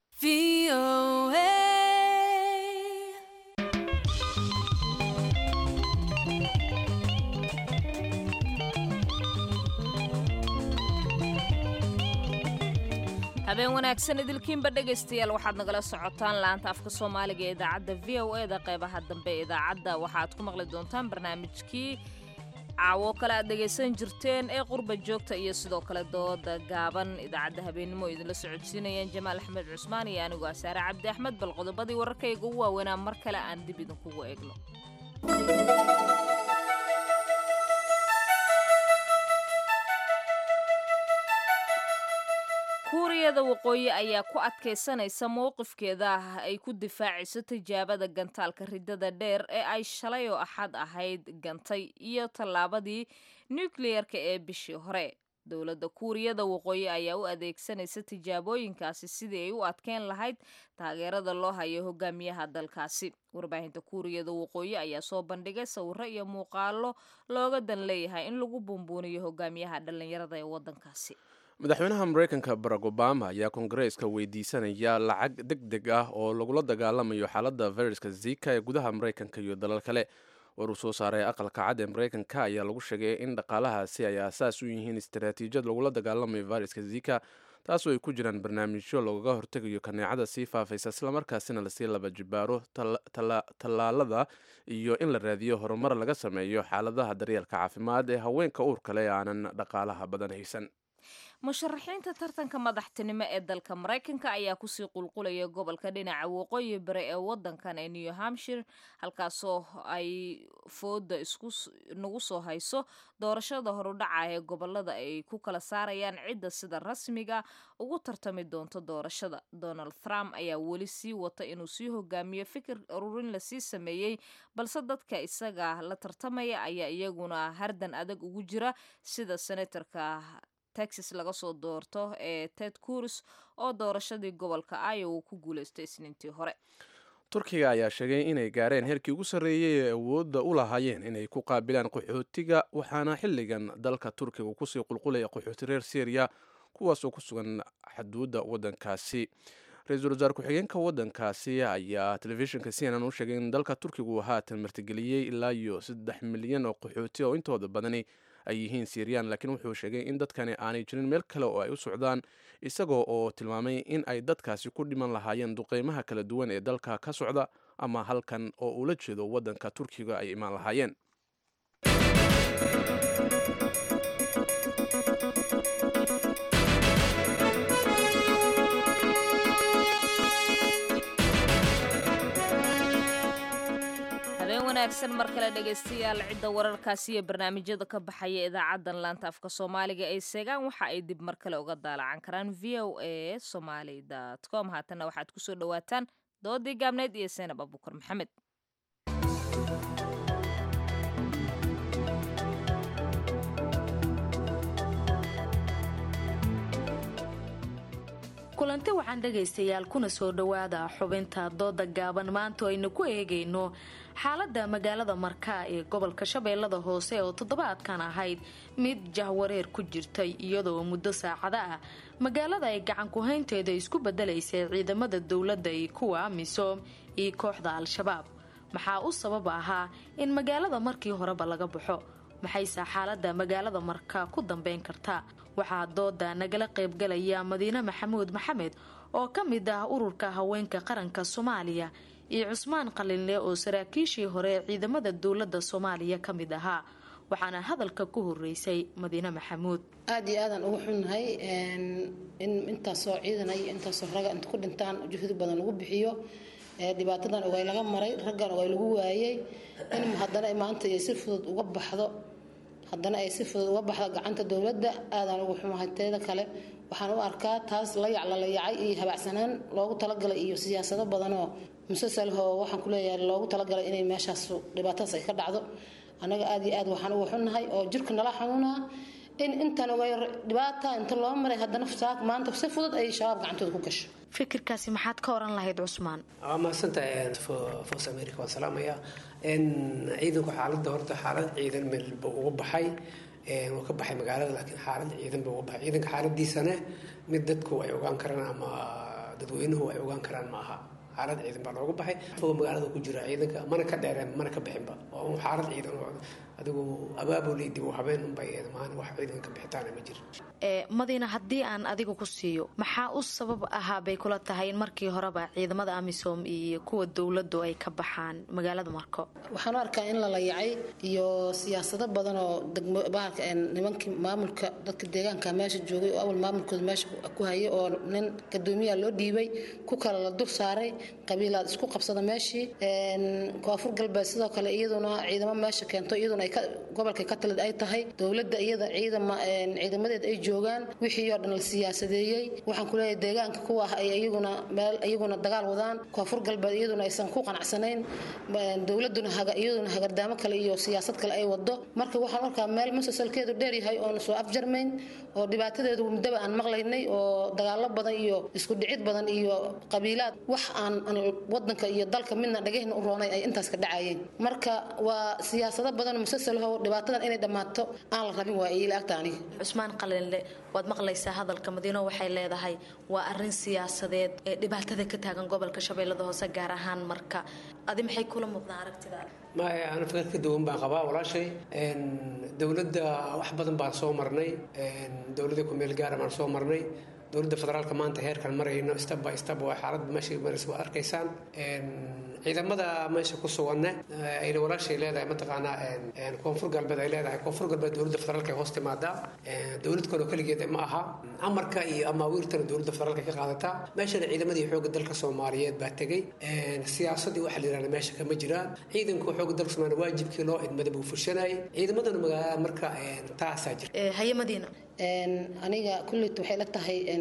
habeen wanaagsan idilkiinba dhegaystayaal waxaad nagala socotaan laanta afka soomaaliga ee idaacadda v o e da qeybaha dambe ee idaacadda waxaad ku maqli doontaan barnaamijkii caawo kale aad dhegaysan jirteen ee qurba joogta iyo sidoo kale dooda gaaban idaacadda habeennimo idinla socodsiinayaan jamaal axmed cusmaan iyo anigoo asaare cabdi axmed bal qodobadii wararkayga ugu waaweynaa mar kale aan dib idinkugu eegno kuuriyada waqooyi ayaa ku adkaysanaysa mowqifkeeda ah ay ku difaacayso tijaabada gantaalka ridada dheer ee ay shalay oo axad ahayd gantay iyo tallaabadii nukliyerka ee bishii hore dowladda kuuriyada waqooyi ayaa u adeegsanaysa tijaabooyinkaasi sidii ay u adkeyn lahayd taageerada loo hayo hogaamiyaha dalkaasi warbaahinta kuuriyada waqooyi ayaa soo bandhigay sawiro iyo muuqaalo looga dan leeyahay in lagu buunbuuniyo hogaamiyaha dhallinyarada ee waddankaasi madaxweynaha mareykanka barack obama ayaa kongareeska weydiisanaya lacag deg deg ah oo lagula dagaalamayo xaaladda fayraska zika ee gudaha mareykanka iyo dalal kale war uu soo saaray aqalka cad ee mareykanka ayaa lagu sheegay in dhaqaalahaasi ay aasaas u yihiin istaraatiijiyad lagula dagaalamayo fayraska zika taasoo ay ku jiraan barnaamijyo loogaga hortegayo kaneecada sii faafaysa islamarkaasina lasii laba jibaaro tallaalada iyo in la raadiyo horumar laga sameeyo xaaladaha daryeelka caafimaad ee haweenka uurka leh ee aanan dhaqaalaha badan haysan musharaxiinta tartanka madaxtinimo ee dalka maraykanka ayaa kusii qulqulaya gobolka dhinaca waqooyi bari ee wadankan ee new hampshire halkaasoo ay fooda isnagu soo hayso doorashada horudhaca ee gobolada ay ku kala saarayaan cidda sida rasmiga ugu tartami doonto doorashada donald trump ayaa weli sii wata inuu sii hogaamiyo fikir ururin lasii sameeyey balse dadka isaga la tartamaya ayaa iyaguna hardan adag ugu jira sida senatorka texas laga soo doorto ee ted curs oo doorashadii gobolka iowa ku guuleystay isniintii hore turkiga ayaa sheegay inay gaareen heerkii ugu sarreeyey ee awoodda u lahaayeen inay ku qaabilaan qaxootiga waxaana xilligan dalka turkiga kusii qulqulaya qaxooti reer syriya kuwaas oo ku sugan xaduudda waddankaasi ra-iisul wasaare ku-xigeenka waddankaasi ayaa telefishinka c n n u sheegay in dalka turkiga uu haatan martigeliyey ilaa iyo saddex milyan oo qaxooti oo intooda badani ay yihiin syriyan laakiin wuxuu sheegay in dadkani aanay jirin meel kale oo ay u socdaan isagoo oo tilmaamay in ay dadkaasi ku dhiman lahaayeen duqeymaha kala duwan ee dalka ka socda ama halkan oo ula jeedo waddanka turkiga ay imaan lahaayeen habeen wanaagsan mar kale dhegaystayaal cidda wararkaasi iyo barnaamijyada ka baxaya idaacadan laanta afka soomaaliga ay seegaan waxa ay dib mar kale uga daalacan karaan v o a somaly com haatanna waxaad kusoo dhawaataan doodii gaabneyd iyo seenab abukar maxamed kulanti waxaan dhegaystayaal kuna soo dhowaada xubinta dooda gaaban maanta oo aynu ku eegayno xaalada magaalada markaa ee gobolka shabeellada hoose oo toddobaadkan ahayd mid jahwareer ku jirtay iyadoo muddo saacada ah magaalada ay gacan ku-haynteeda isku bedelaysay ciidamada dowladda iyo kuwa amisom iyo kooxda al-shabaab maxaa u sabab ahaa in magaalada markii horeba laga baxo maxayse xaalada magaalada markaa ku dambeyn kartaa waxaa dooda nagala qaybgalaya madiine maxamuud maxamed oo ka mid ah ururka haweenka qaranka soomaaliya iyo cusmaan qalinle oo saraakiishii hore ee ciidamada dowlada soomaaliya ka mid ahaa waxaana hadalka ku horeysay madiine maxamuud aada iyo aadaan ugu xunnahay in intaasoo ciidan iyo intaasoo raga inta ku dhintaan juhdi badan lagu bixiyo dhibaatadan ogay laga maray raggan ogay lagu waayay in haddana maanta ay si fudud uga baxdo haddana ay si fudud uga baxdo gacanta dowladda aadaan ugu xumahay teeda kale waxaan u arkaa taas layac la layacay iyo habacsanaan loogu talagalay iyo siyaasado badanoo musasalhoo waxaan kuleeyahay loogu talagalay inay meeshaas dhibaatadaas ay ka dhacdo annaga aada iyo aad waxaan ugu xunnahay oo jirka nala xanuunaa in intaan ogay dhibaata inta loo maray haddana saak maanta si fudud ay shabaab gacantooda ku gasho fikirkaasi maxaad ka oran lahayd cusmaan waa mahadsantahay foos america waan salaamaya ciidanku xaaladda horta xaalad ciidan meelba uga baxay wuu ka baxay magaalada laakiin xaalad ciidan ba uga baxay ciidanka xaaladiisana mid dadku ay ogaan karaan ama dadweynuhu ay ogaan karaan ma aha xaalad ciidan baa looga baxay fogo magaalada ku jira ciidanka mana ka dheereen mana ka bixinba oo xaalad ciidan adigu abaabul dib u habeen unbay maan wax ciidan ka bixitaana ma jira madiina haddii aan adiga ku siiyo maxaa u sabab ahaa bay kula tahay in markii horeba ciidamada amisom iyo kuwa dowladdu ay ka baxaan magaalada marko waxaan u arkaa in la layacay iyo siyaasado badan oo degmobahalka nimankii maamulka dadka deegaanka meesha joogay oo awal maamulkooda meesha ku hayay oo nin gadoomiyaa loo dhiibay ku kale la dur saaray qabiilaad isku qabsada meeshii koonfur galbeed sidoo kale iyaduna ciidamo meesha keento iyaduna gobolka ka talid ay tahay dowladda iyada ciidamadeed ay joogaan wixii oo dhan la siyaasadeeyey waxaan kuleeyahay deegaanka kuwa ah ay iyaguna meel iyaguna dagaal wadaan koonfur galbeed iyaduna aysan ku qanacsanayn dowladuna iyaduna hagardaamo kale iyo siyaasad kale ay wado marka waxaan arkaa meel musasalkeedu dheer yahay oon soo afjarmayn oo dhibaatadeedu muddaba aan maqlaynay oo dagaalo badan iyo isku dhicid badan iyo qabiilaad wax aan wadanka iyo dalka midna dhagahna u roonay ay intaas ka dhacayeen marka waa siyaasado badan musasalho dhibaatadan inay dhammaato aan la rabin waa ila agta aniga cusmaan qalinle waad maqlaysaa hadalka madiino waxay leedahay waa arin siyaasadeed ee dhibaatada ka taagan gobolka shabeellada hoose gaar ahaan marka adi maxay kula muuqdaan aragtidaada maya ana fikir ka duwan baan qabaa walaashay dowladda wax badan baan soo marnay dowladda kumeel gaara baan soo marnay dowladda federaalka maanta heerkan marayno step by step waa xaaladda meesha maraysa waa arkaysaan ciidamada meesha ku suganne ayna walaashay leedahay mataqaanaa koonfur galbeed ay leedahay koonfur galbeed dowladda federaalka ay hoos timaadaa dowlad kaloo keligeed ma aha amarka iyo amaawiirtana dowladda federaalka ka qaadataa meeshana ciidamadii xoogga dalka soomaaliyeed baa tegey siyaasadii waxa la yidhahda meesha kama jiraan ciidanku xoogga dalka soomaaliya waajibkii loo idmada buu fushanayay ciidamadana magaalada marka taasaa jirta haye madiina aniga kulleyt waxay la tahay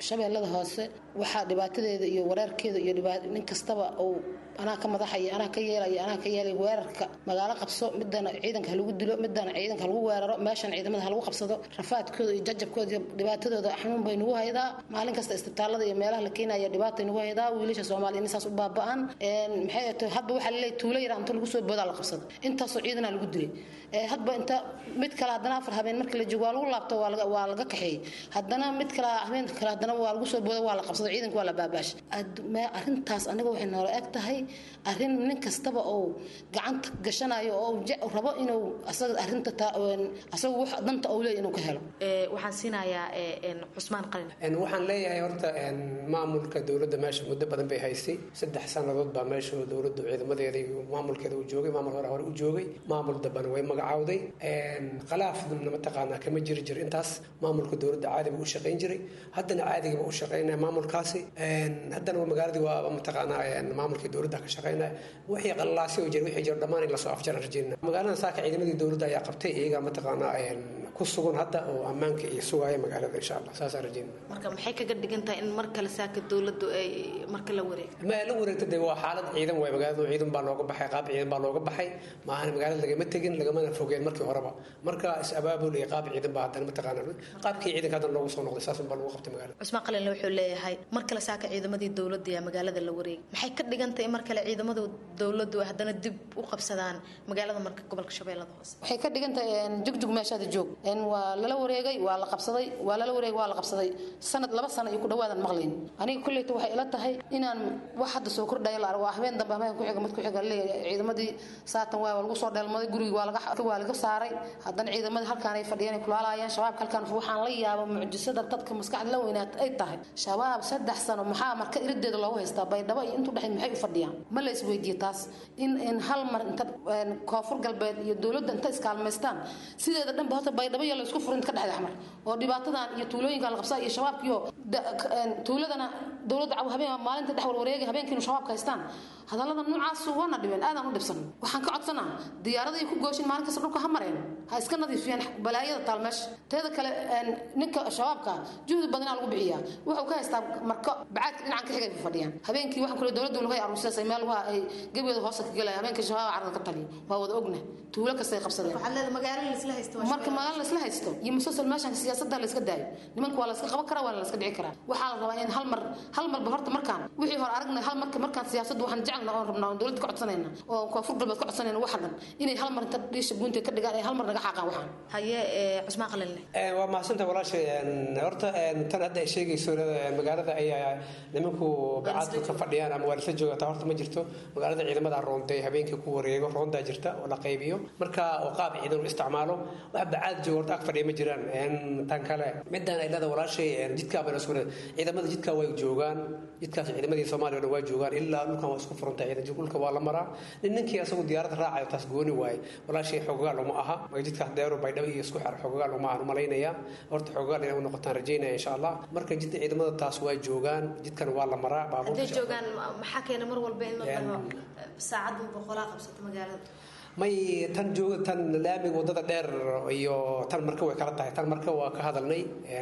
shabeellada hoose waxaa dhibaatadeeda iyo wareerkeeda iyo nin kastaba uu anaa ka madaxaya anaa ka yeelaya anaa ka yeelaya weerarka magaalo qabso midana ciidanka halagu dilo midana ciidanka halagu weeraro meeshan ciidamada halagu qabsado rafaadkooda iyo jajabkooda iyo dhibaatadooda xanuun bay nagu haydaa maalin kasta isbitaalada iyo meelaha la keenaya dhibaatay nagu haydaa wiilasha soomaaliya in saas u baaba'an maxay tahay hadba waxaa laleeyahay tuulo yar inta lagu soo boodaa la qabsado intaasoo ciidana lagu dilay hadba inta mid kale haddana afar habeen markii la joogo waa lagu laabto waa laga waa laga kaxeeyey haddana mid kale habeen kale haddana waa lagu soo booda waa la qabsado ciidanka waa la baabaashay arrintaas aniga waxay noola eg tahay arrin nin kastaba oo gacanta gashanayo oo rabo inuu asaga arrinta asaga wax danta uu leeyahay inuu ka helo waxaan siinayaa cusmaan qalin waxaan leeyahay horta maamulka dowladda meesha muddo badan bay haysay saddex sannadood baa meesha dowladdu ciidamadeeda iyo maamulkeeda uu joogay maamul hore hore u joogay maamul dambana way magacaawday khilaafna mataqaanaa kama jiri jir intaas maamulka dowladda caadiba u shaqayn jiray haddana caadigaba u shaqaynaya maamulkaasi haddana magaaladii waa mataqaanaa maamulkii dowladda ka shaqaynaya wixii qallalaasi oo jira wixii jira dhammaan in lasoo afjaran rajayna magaalada saaka ciidamadii dowladda ayaa qabtay iyaga mataqaanaa ku sugan hadda oo ammaanka iyo sugaya magaalada insha allah saasaan rajayna marka maxay kaga dhigan tahay in mar kale saaka dowladdu ay marka la wareegto ma la wareegta dee waa xaalad ciidan waay magaalada ciidan baa looga baxay qaab ciidan baa looga baxay maahan magaalada lagama tegin lagamana fogeen markii horeba marka is abaabul iyo qaab ciidan baa haddana mataqaanaa qaabkii ciidanka haddana loogu soo noqday saasun baa lagu qabtay magaalada cusmaan qalinle wuxuu leeyahay mar kale saaka ciidamadii dowladda ee magaalada la wareegay maxay ka dhigan tahay mar kale ciidamada dowladdu ay haddana dib u qabsadaan magaalada marka gobolka shabeellada hoose waxay ka dhigan tahay jugjug meeshaada joog waa lala wareegay waa la qabsaday waa lala wareegay waa la qabsaday sanad laba sano iyo ku dhawaadan maqlayn aniga kulleyta waxay ila tahay inaan wax hadda soo kordhaya la argo waa habeen dambe habeen ku xiga mid ku xiga leeyahay ciidamadii saatan waa lagu soo dheelmaday gurigi waa laga waa laga saaray haddana ciidamadii halkaan ay fadhiyeen ay kulaalayaan shabaabka halkaan waxaan la yaaba mucjisada dadka maskaxda la weynaat ay tahay shabaab saddex sano maxaa marka irideeda loogu haystaa baydhabo iyo intuu dhexayd maxay u fadhiyaan ma la isweydiiye taas in in hal mar inta koonfur galbeed iyo dowladda inta iskaalmaystaan sideeda dhanba horta baydhabo iyo la isku furin ka dhexda xmar oo dhibaatadan iyo tuulooyinka la qabsaa iyo shabaabkiyo tuuladana dowladda habeen maalinta dhex warwareegay habeenkiinu shabaabka haystaan hadallada noocaas waana dhibeen aadaan u dhibsan waxaan ka codsanaa diyaaraday ku gooshin maalin kasta dhulka ha mareen ha iska nadiifiyeen balaayada taal meesha teeda kale ninka shabaabka juhdi badanaa lagu bixiyaa wuxuu ka haystaa marka bacaadka dhinacan ka xigay ku fadhiyaan habeenkii waxaan kule dowladdu laga aruursasay meel waa ay gebeeda hoosta ka gelaya habeenkii shabaab carada ka taliyo waa wada ogna tuulo kastay qabsadeen marka magaalo laisla haysto iyo musalsal meeshan siyaasadda la iska daayo nimanka waa la iska qaban karaa waa la iska dhici karaa waxaa la rabaa in hal mar hal marba horta markaan wixii hore aragnay hal marka markaan siyaasadda waxaan jecelna oon rabnaa oon dowladda ka codsanayna oo koonfur galbeed ka codsanayna waxa dhan inay hal mar inta dhiisha guunta ka dhigaan ay hal mar naga xaaqaan waxaan haye cusmaan qalinle waa mahadsanta walaashay horta tan hadda ay sheegayso magaalada ayaa nimanku bacaadka ka fadhiyaan ama waa lasla joogataa horta ma jirto magaalada ciidamada roonday habeenkii ku wareego roondaa jirta oo la qaybiyo marka oo qaab ciidan u isticmaalo wax bacaad jooga horta ag fadhiya ma jiraan tan kale midaan ay leeda walaashay jidkaa bayna isku ciidamada jidkaa way joogaan jidkaas ciidamadii soomaaliya o dhan waa joogaan ilaa dhulkan waa isku furantay ciidan dhulka waa la maraa nin ninkii asagu diyaaradda raacayo taas gooni waaye walaashay xoogaal uma aha jidkaas deero baydhabo iyo isku xer xoogaal uma ahan umalaynaya horta xoogaal inay u noqotaan rajaynaya insha allah marka jidda ciidamada taas waa joogaan jidkan waa la maraa hadday joogaan maxaa keena mar walba in la dhaho saacaddan boqolaa qabsato magaalada may tan jooga tan laamiga wadada dheer iyo tan marka way kala tahay tan marka waa ka hadalnay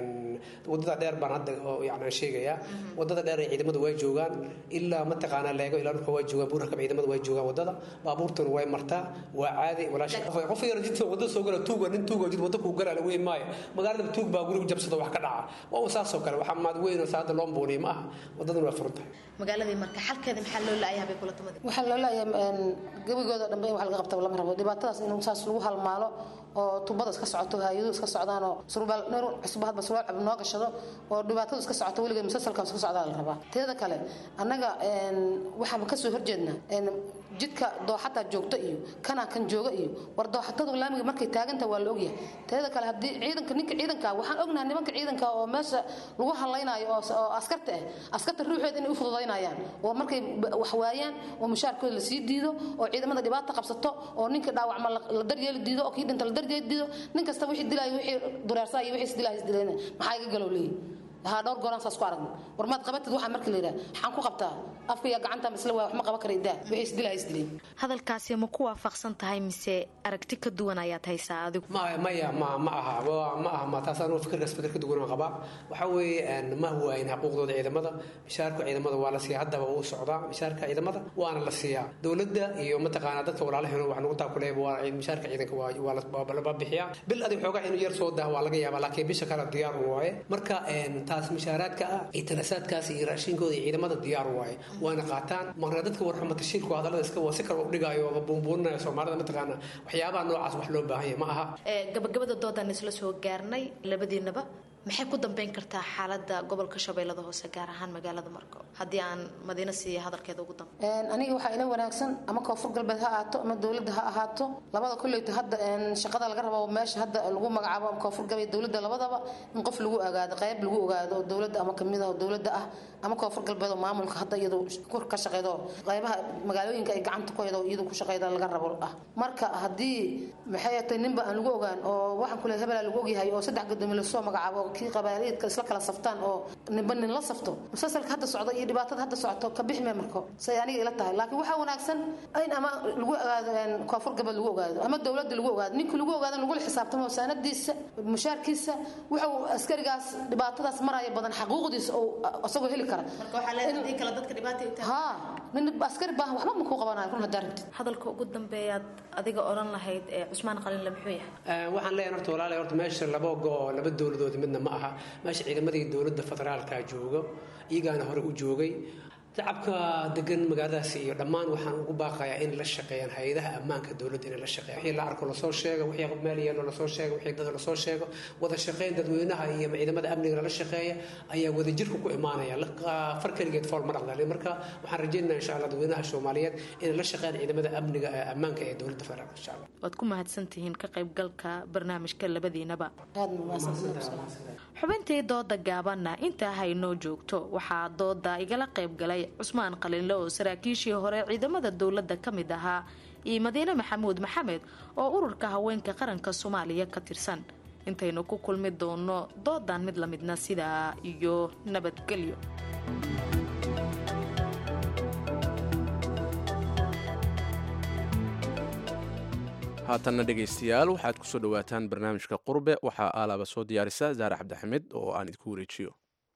wadada dheer baan hadda yani sheegayaa wadada dheer ee ciidamada way joogaan ilaa mataqaanaa leego ilaa dhulka waa joogaan buurarka ciidamada way joogaan wadada baabuurtuna way martaa waa caadi walaashi qof yar jidka wadada soo gala tuuga nin tuuga jid wadda kuu galaa la weyn maayo magaalada tuug baa guriga jabsado wax ka dhaca waa saasoo kale waxaa maad weyn oo saada loo mbuuniy ma aha wadaduna waa furan tahay magaaladii marka xalkeeda maxaa loo laayahay bay kula tumada waxaa loo laayahay gebigooda dhanbe in wax laga qabta lama rabo dhibaatadaas in saas lagu halmaalo oo tubada iska socoto hay-adu iska socdaan oo surbaal neer cusub hadba surbaal cab noo gashado oo dhibaatadu iska socoto weligeed musalsalka iska socdaa la rabaa teeda kale annaga waxaan kasoo horjeednaa jidka dooxataa joogto iyo kanaa kan jooga iyo war dooxatadu laamiga markay taaganta waa la ogyahay teeda kale haddii ciidanka ninka ciidanka waxaan ognahay nimanka ciidanka oo meesha lagu hadlaynayo oo askarta ah askarta ruuxeed inay u fududaynayaan oo markay wax waayaan oo mushaarkooda lasii diido oo ciidamada dhibaata qabsato oo ninka dhaawacma la daryeeli diido oo kii dhinta la daryeeli diido nin kasta wixii dilaayo wixii dureersaa iyo wixii isdilaayo isdilayna maxaa iga galow leeyihi haa dhowr goolaan saas ku aragna war maad qabatid waxaa marka la yidhaha maxaan ku qabtaa afka iyo gacanta isla waa wax ma qaban kara idaa wixii isdilaa isdileen hadalkaasi ma ku waafaqsan tahay mise aragti ka duwan ayaad haysaa adigu maya maya ma ma aha wa- ma aha ma taas anuu fikirkaas fikir ka duwan aan qabaa waxaa weeye een, ma huwaayin xuquuqdooda ciidamada mishaarka ciidamada waa la siiyaa haddaba wuu socdaa mishaarka ciidamada waana la siiyaa dowladda iyo mataqaanaa dadka walaalaheen wax nagu taakuleeba waa mishaarka ciidanka waa waa la- waa la bixiyaa bil adig xoogaa inuu yar soo dah waa laga yaabaa laakiin bisha kale diyaar u waaye marka een, taas mishaaraadka ah iyo tanasaadkaas iyo raashinkooda iyo ciidamada diyaar u waaye waana qaataan marna dadka warxuma tashiilku hadallada iska waa si kale u dhigaayo oo buunbuuninaya soomaalida mataqaana waxyaabaha noocaas wax loo baahan yahay ma aha Ee, gabagabada doodaan isla soo gaarnay labadiinaba maxay ku dambeyn kartaa xaalada gobolka shabeellada hoose gaar ahaan magaalada marko haddii aan madiina siiya hadalkeeda ugu dambe Een, aniga waxaa ila wanaagsan ama koonfur galbeed ha ahaato ama dowladda ha ahaato labada kolleyta hadda een, shaqada laga rabo meesha hadda lagu magacaabo ama koonfur galbeed dowladda labadaba in qof lagu ogaado qayb lagu ogaado oo dowladda ama kamid ah oo dowladda ah ama koonfur galbeed oo maamulka hadda iyadu kur ka shaqeydo qaybaha magaalooyinka ay gacanta ku haydo iyadu ku shaqeyda laga rabo ah marka haddii maxay tahay ninba aan lagu ogaan oo waxaan kule hebelaa lagu ogyahay oo saddex gadoomi lasoo magacaabo oo kii qabaaliyeedka isla kala saftaan oo ninba nin la safto musalsalka hadda socdo iyo dhibaatada hadda socoto ka bixi mee marko say aniga ila tahay laakiin waxaa wanaagsan in ama lagu ogaado een, koonfur galbeed lagu ogaado ama dowladda lagu ogaado ninka lagu ogaado in lagula xisaabtamo saanadiisa mushaarkiisa waxa uu askarigaas dhibaatadaas maraya badan xaquuqdiisa oo isagoo heli kara ha nin askari baahan waxba ma kuu qabanayo run haddaa rabtid hadalka ugu dambeeyaad adiga odhan lahayd ee cusmaan qalinle muxuu yahay Een, waxaan leeyahay horta walaalahay horta meesha laba go laba dowladood midna ma aha meesha ciidamadii dowladda federaalka jooga iyagaana hore u joogay shacabka degan magaaladaasi iyo dhammaan waxaan ugu baaqayaa in la shaqeeyaan hay-adaha ammaanka dowladda inay la shaqeeyaan wixii la arko lasoo sheego wixii meel yeelo lasoo sheego wixii dad lasoo sheego wada shaqeyn dadweynaha iyo ciidamada amniga lala shaqeeya ayaa wadajirka ku imaanaya La- far keligeed fool ma dhaqdalin marka waxaan rajaynayaa insha allah dadweynaha soomaaliyeed inay la shaqeeyaan ciidamada amniga ee ammaanka ee dowladda federaalka insha allah waad ku mahadsantihiin ka qaybgalka barnaamijka labadiinaba xubintii dooda gaabanna intaa haynoo joogto waxaa dooda igala qaybgalay cusmaan qalinle oo saraakiishii hore ciidamada dowladda ka mid ahaa iyo madiine maxamuud maxamed oo ururka haweenka qaranka soomaaliya ka tirsan intaynu ku kulmi doono doodan mid lamidna sidaa iyo nabadgelyo haatanna dhegaystayaal waxaad ku soo dhowaataan barnaamijka qurbe waxaa aalaaba soo diyaarisa zaare cabdixamid oo aan idinku wareejiyo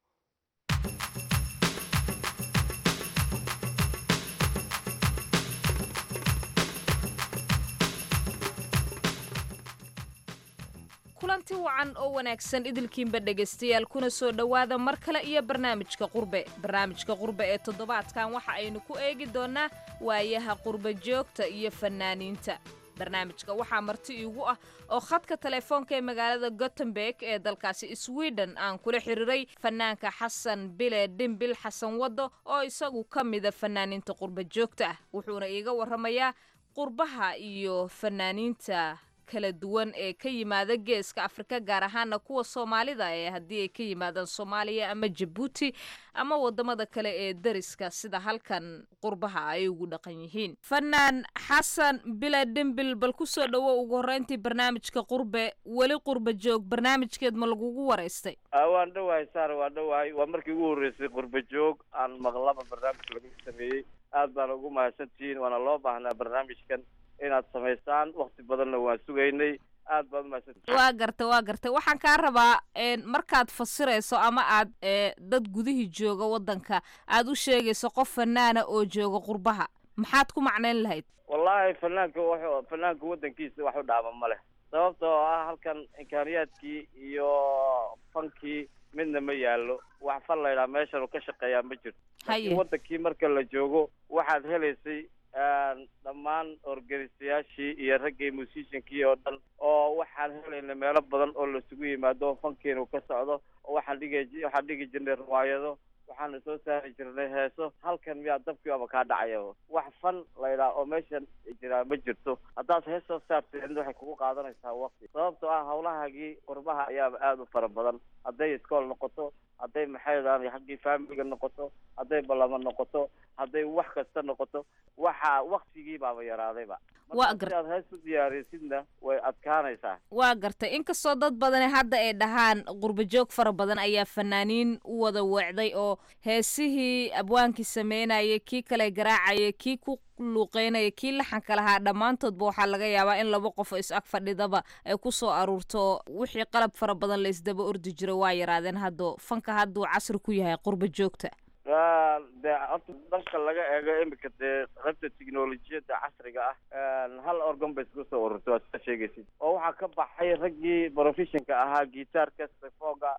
kulanti wacan oo wanaagsan idilkiinba dhegaystayaal kuna soo dhowaada mar kale iyo barnaamijka qurbe barnaamijka qurbe ee toddobaadkan waxa aynu ku eegi doonnaa waayaha qurbe joogta iyo fannaaniinta barnaamijka waxaa marti iigu ah oo khadka telefoonka ee magaalada gothenburg ee dalkaasi sweden aan kula xiriiray fanaanka xasan bile dhimbil xasan waddo oo isagu ka mida fanaaniinta qurbe joogta ah wuxuuna iiga warramayaa qurbaha iyo fanaaniinta kala duwan ee ka yimaada geeska afrika gaar ahaana kuwa soomaalida ee haddii ay ka yimaadaan soomaaliya ama jabuuti ama wadamada kale ee dariska sida halkan qurbaha ay ugu dhaqan yihiin fanaan xasan bila dhimbil bal kusoo dhowo ugu horreyntii barnaamijka qurbe weli qurba joog barnaamijkeed ma lagugu waraystay waan dhowahay saar waan dhowahay waa markii ugu horreysay qurba joog aan maqlaba barnaamij lagu sameeyey aad baan ugu mahadsantihiin waana loo baahnaa barnaamijkan inaad samaysaan wakti badanna waan sugaynay aad baad umahadsantihiin waa garta waa garta waxaan kaa rabaa markaad fasirayso ama aad dad gudihii jooga waddanka aad u sheegayso qof fanaana oo jooga qurbaha maxaad ku macnayn lahayd wallaahi fanaanka wuxuu fanaanka waddankiisa wax u dhaama ma leh sababtoo ah halkan imkaaniyaadkii iyo fankii midna ma yaallo wax fan laydhaha meeshan ka shaqeeyaa ma jirto laakiin waddankii marka la joogo waxaad helaysay dhammaan organisayaashii iyo raggii musiciankii oo dhan oo waxaan helayna meelo badan oo laisugu yimaado oo fankiinu ka socdo oo waxaan dhigi waxaan dhigi jirnay riwaayado waxaana soo saari jirnay heeso halkan miyaa dabkii aba kaa dhacaya wax fan laydhaha oo meeshan jiraa ma jirto haddaad hees soo saartid waxay kugu qaadanaysaa waqti sababtoo ah hawlahaagii qurbaha ayaaba aada u fara badan hadday iskool noqoto hadday maxay daan haggii faamiliga noqoto hadday ballamo noqoto hadday wax kasta noqoto waxa waktigii baaba yaraadayba Waa marka si aad hees u diyaarisidna way adkaanaysaa waa gartay inkastoo dad badani hadda ay dhahaan qurbajoog fara badan ayaa fanaaniin u wada weecday oo heesihii abwaankii sameynayay kii kale garaacaya kii ku luuqeynaya kii laxanka lahaa dhammaantoodba waxaa laga yaabaa in laba qof oo is ag fadhidaba ay ku soo aruurto wixii qalab fara badan la isdaba ordi jiro waa yaraadeen haddo fanka hadduu casri ku yahay qurba joogta Waa, dee horta dhanka laga eego imika dee qaybta tiknolojiyadda casriga ah hal organ bay isku soo ururtay waad soo sheegaysid oo waxaa ka baxay raggii professionka ahaa gitaarka saxoga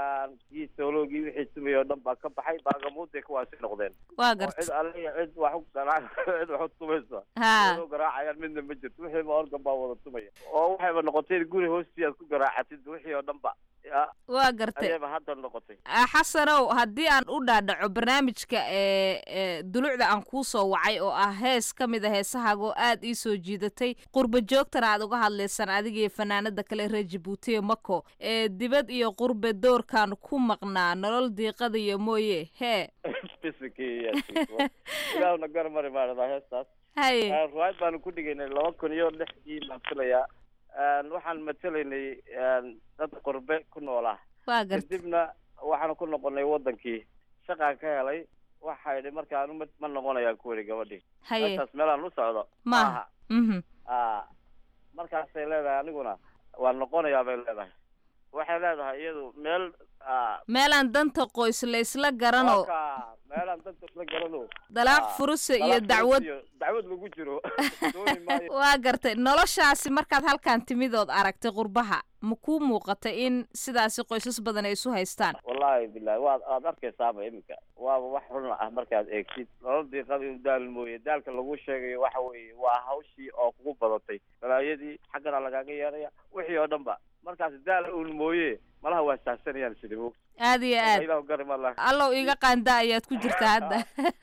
kii soologii wixii tumay oo dhan baa ka baxay baagamuuday kuwaasi noqdeen waa oo gartay cid alle iyo cid wax u garaac cid wax u tumaysa Ha. Cid u garaacayaan midna ma jirto wixiiba organ baa wada tumaya oo waxayba noqotay in guri hoostii aad ku garaacatid wixii oo dhan ba ya waa gartay ayayba hadda noqotay Ah, xasanow haddii aan u dhaadhaco barnaamijka ee ee dulucda aan kuu soo wacay oo ah hees ka mid a heesahaaga oo aad ii soo jiidatay qurba joogtana aad uga hadlaysaan adiga iyo fanaanada kale reer jabuuti ee mako ee dibad iyo qurbe doorkan ku maqnaa nolol diiqada iyo mooye hee Fisikii, yes, yes. ilaahuna garmari maarada heestaas haye Ah, ruwaayad baanu ku dhigaynay laba kun iyo lixdii baan filayaa Een, waxaan matelaynay een, dad qurbe ku noolaa waa gartay kadibna waxaanu ku noqonay wadankii shaqaan ka helay waxa idhi marka anu ma ma noqonayaan ku weri gabadhii haye meeshaas meelaan u socdo maaha mhm ah markaasay leedahay aniguna waan noqonayaa bay leedahay waxay leedahay iyadu meel ah meelaan danta qoys la isla garanoo halka meelaan danta isla garano dalaaq Ah, furuse iyo dalaaq dacwad furus iyo dacwad lagu jiro dooni maayo waa gartay noloshaasi markaad halkan timidood aragtay qurbaha ma kuu muuqatay in sidaasi qoysas badan ay isu haystaan wallaahi bilahi waad aad arkaysaaba iminka waaba wax run ah markaad eegtid nolol diiqada inu daal mooye daalka lagu sheegayo waxa weeye waa hawshii oo kugu badatay balaayadii xaggana lagaaga yeeraya wixii oo dhan ba markaas daal uun mooye malaha waa saahsanayaan sida moog aad iyo aad ilahu garima lah allow iga qaanda ayaad ku jirtaa hadda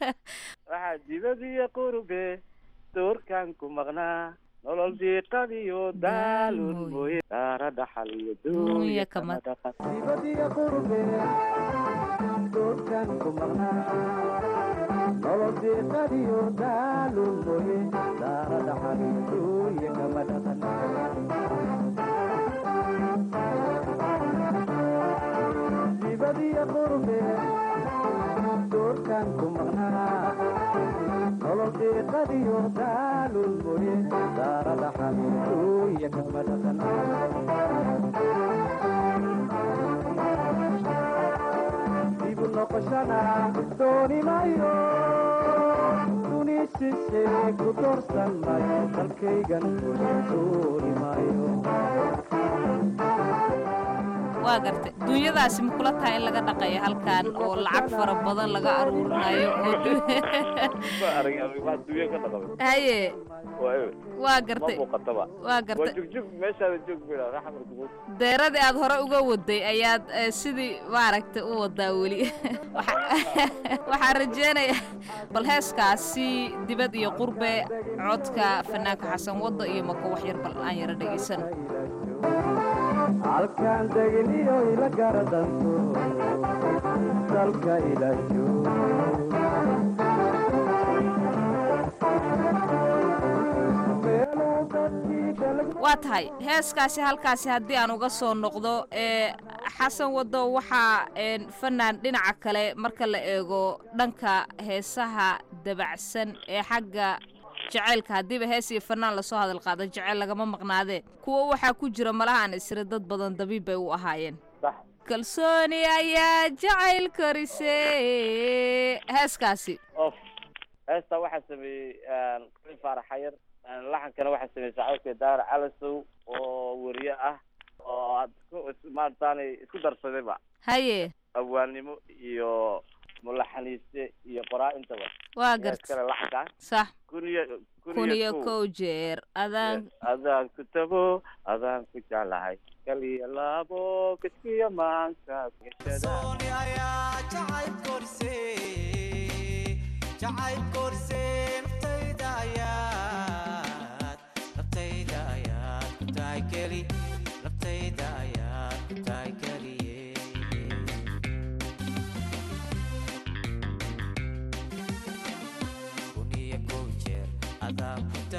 waxaa dibadiyo qurbe doorkan ku maqnaa nolol diiqadiyo daalun mooye daara dhaxal iyo Dunya kama- dhaqan dibadiyo qurbe doorkan ku maqnaa nolol diiqadiyo daalun mooye daara dhaxal duunya kama dhaqan dibadiyo qurbe doorkan ku maqnaa nolol diiqadiyo daalun mooye daara dhaxal duunya kama dhaqan dibu noqoshana dooni mayo duni shishe ku doorsan mayo dalkaygan dooni mayo waa gartay duunyadaasi ma kula tahay in laga dhaqayo halkan oo lacag fara badan laga aruurinayo oo du- ma arag waa dunya ka dhaqamay haye waa waa ma gartay muuqataba waa waa gartay jugjug meeshaada joog bila raxmar kugu deeradii aad hore uga waday ayaad eh, sidii maaragtay u wadaa weli Waxa- waxaan rajeynaya bal heeskaasi dibad iyo qurbe codka fanaanka xasan wadda iyo mako wax yar bal aan yara dhegaysan halkaan degniyo ila garadanto dalka ilaasho meeluu dadkii kala waa tahay heeskaasi halkaasi haddii aan uga soo noqdo ee xasan waddo waxaa een, fanaan dhinaca kale marka la eego dhanka heesaha dabacsan ee xagga jaceylka haddiiba hees iyo fanaan lasoo hadal qaado jeceyl lagama maqnaadee kuwo waxaa ku jira malahan isra dad badan dabiib bay u ahaayeen sax kalsooni ayaa jacayl korise heeskaasi of heesta waxaa sameeyey kuli faarax xayar laxankana waxaa sameeyey saaxiibka daara calasow oo weriye ah oo aad ku maarataanay isku darsadayba haye abwaannimo iyo mulaxaniiste iyo qoraa intaba waa Yaa garta iskale laxanka sax kun iyo kun iyo kow jeer adaan adaan ku tago adaan ku jeclahay kaliya laabo kiskiya maanka naftayda ayaad ku tahay keli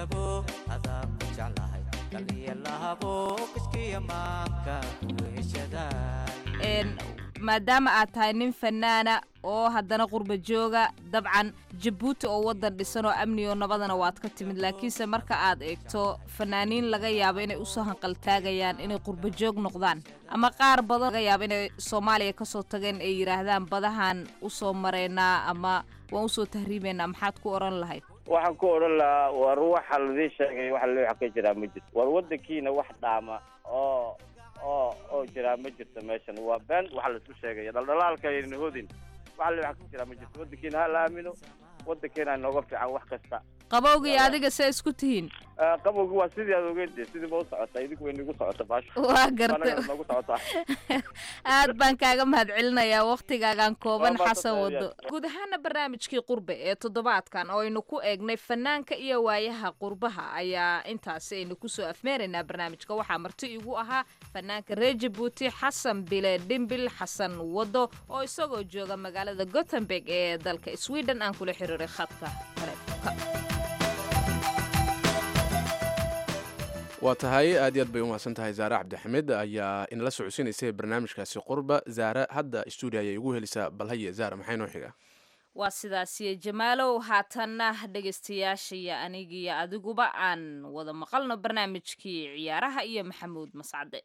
kashabo adaa ku jeclahay kaliya lahabo kiskiya maanka kuheshaday maadaama aad tahay nin fanaana oo haddana qurba jooga dabcan jabuuti oo waddan dhisan oo amni oo nabadana waad ka timid laakiinse marka aad eegto fanaaniin laga yaabo inay usoo hanqaltaagayaan inay qurba joog noqdaan ama qaar badan laga yaabo inay soomaaliya kasoo tageen ay yidhaahdaan badahan usoo maraynaa ama waan usoo tahriibaynaa maxaad ku odhan lahayd waxaan ku odhan lahaa war waxa ladii sheegay waxa loo ka jiraa ma jirto war waddankiina wax dhaama oo oo oo jiraa ma jirto meeshan waa been waxa laisku sheegaya dhaldhalaalka aynan hodin waxa loo ka jiraa ma jirto waddankiina ha la aamino waddankeena nooga fiican wax kasta qabowgii adiga see isku tihiin qabowgi waa sidii aad ogeyn dee sidii ba u socota idinku way nagu socota baasho waa gartay Anagana nagu socotaa aad baan kaaga mahadcelinayaa waktigaagan kooban Waa xasan mahadsantahay, wado Yaas. guud ahaana barnaamijkii qurbe ee toddobaadkan oo aynu ku eegnay fanaanka iyo waayaha qurbaha ayaa intaasi aynu kusoo afmeeraynaa barnaamijka waxaa marti igu ahaa fanaanka reer jabuuti xasan bile dhimbil xasan wado oo isagoo jooga magaalada gothenburg ee dalka sweden aan kula xiriiray khadka taleefonka waa tahay aad iyo aad bay u mahadsan tahay zaare cabdixamed ayaa inala socodsiinaysay barnaamijkaasi qurba zaare hadda stuudio ayay igu helisaa balhaye zaare maxay noo xiga waa sidaasiyo jamaalow haatanna dhegaystayaashaiyo anigiyo adiguba aan wada maqalno barnaamijkii ciyaaraha iyo maxamuud mascade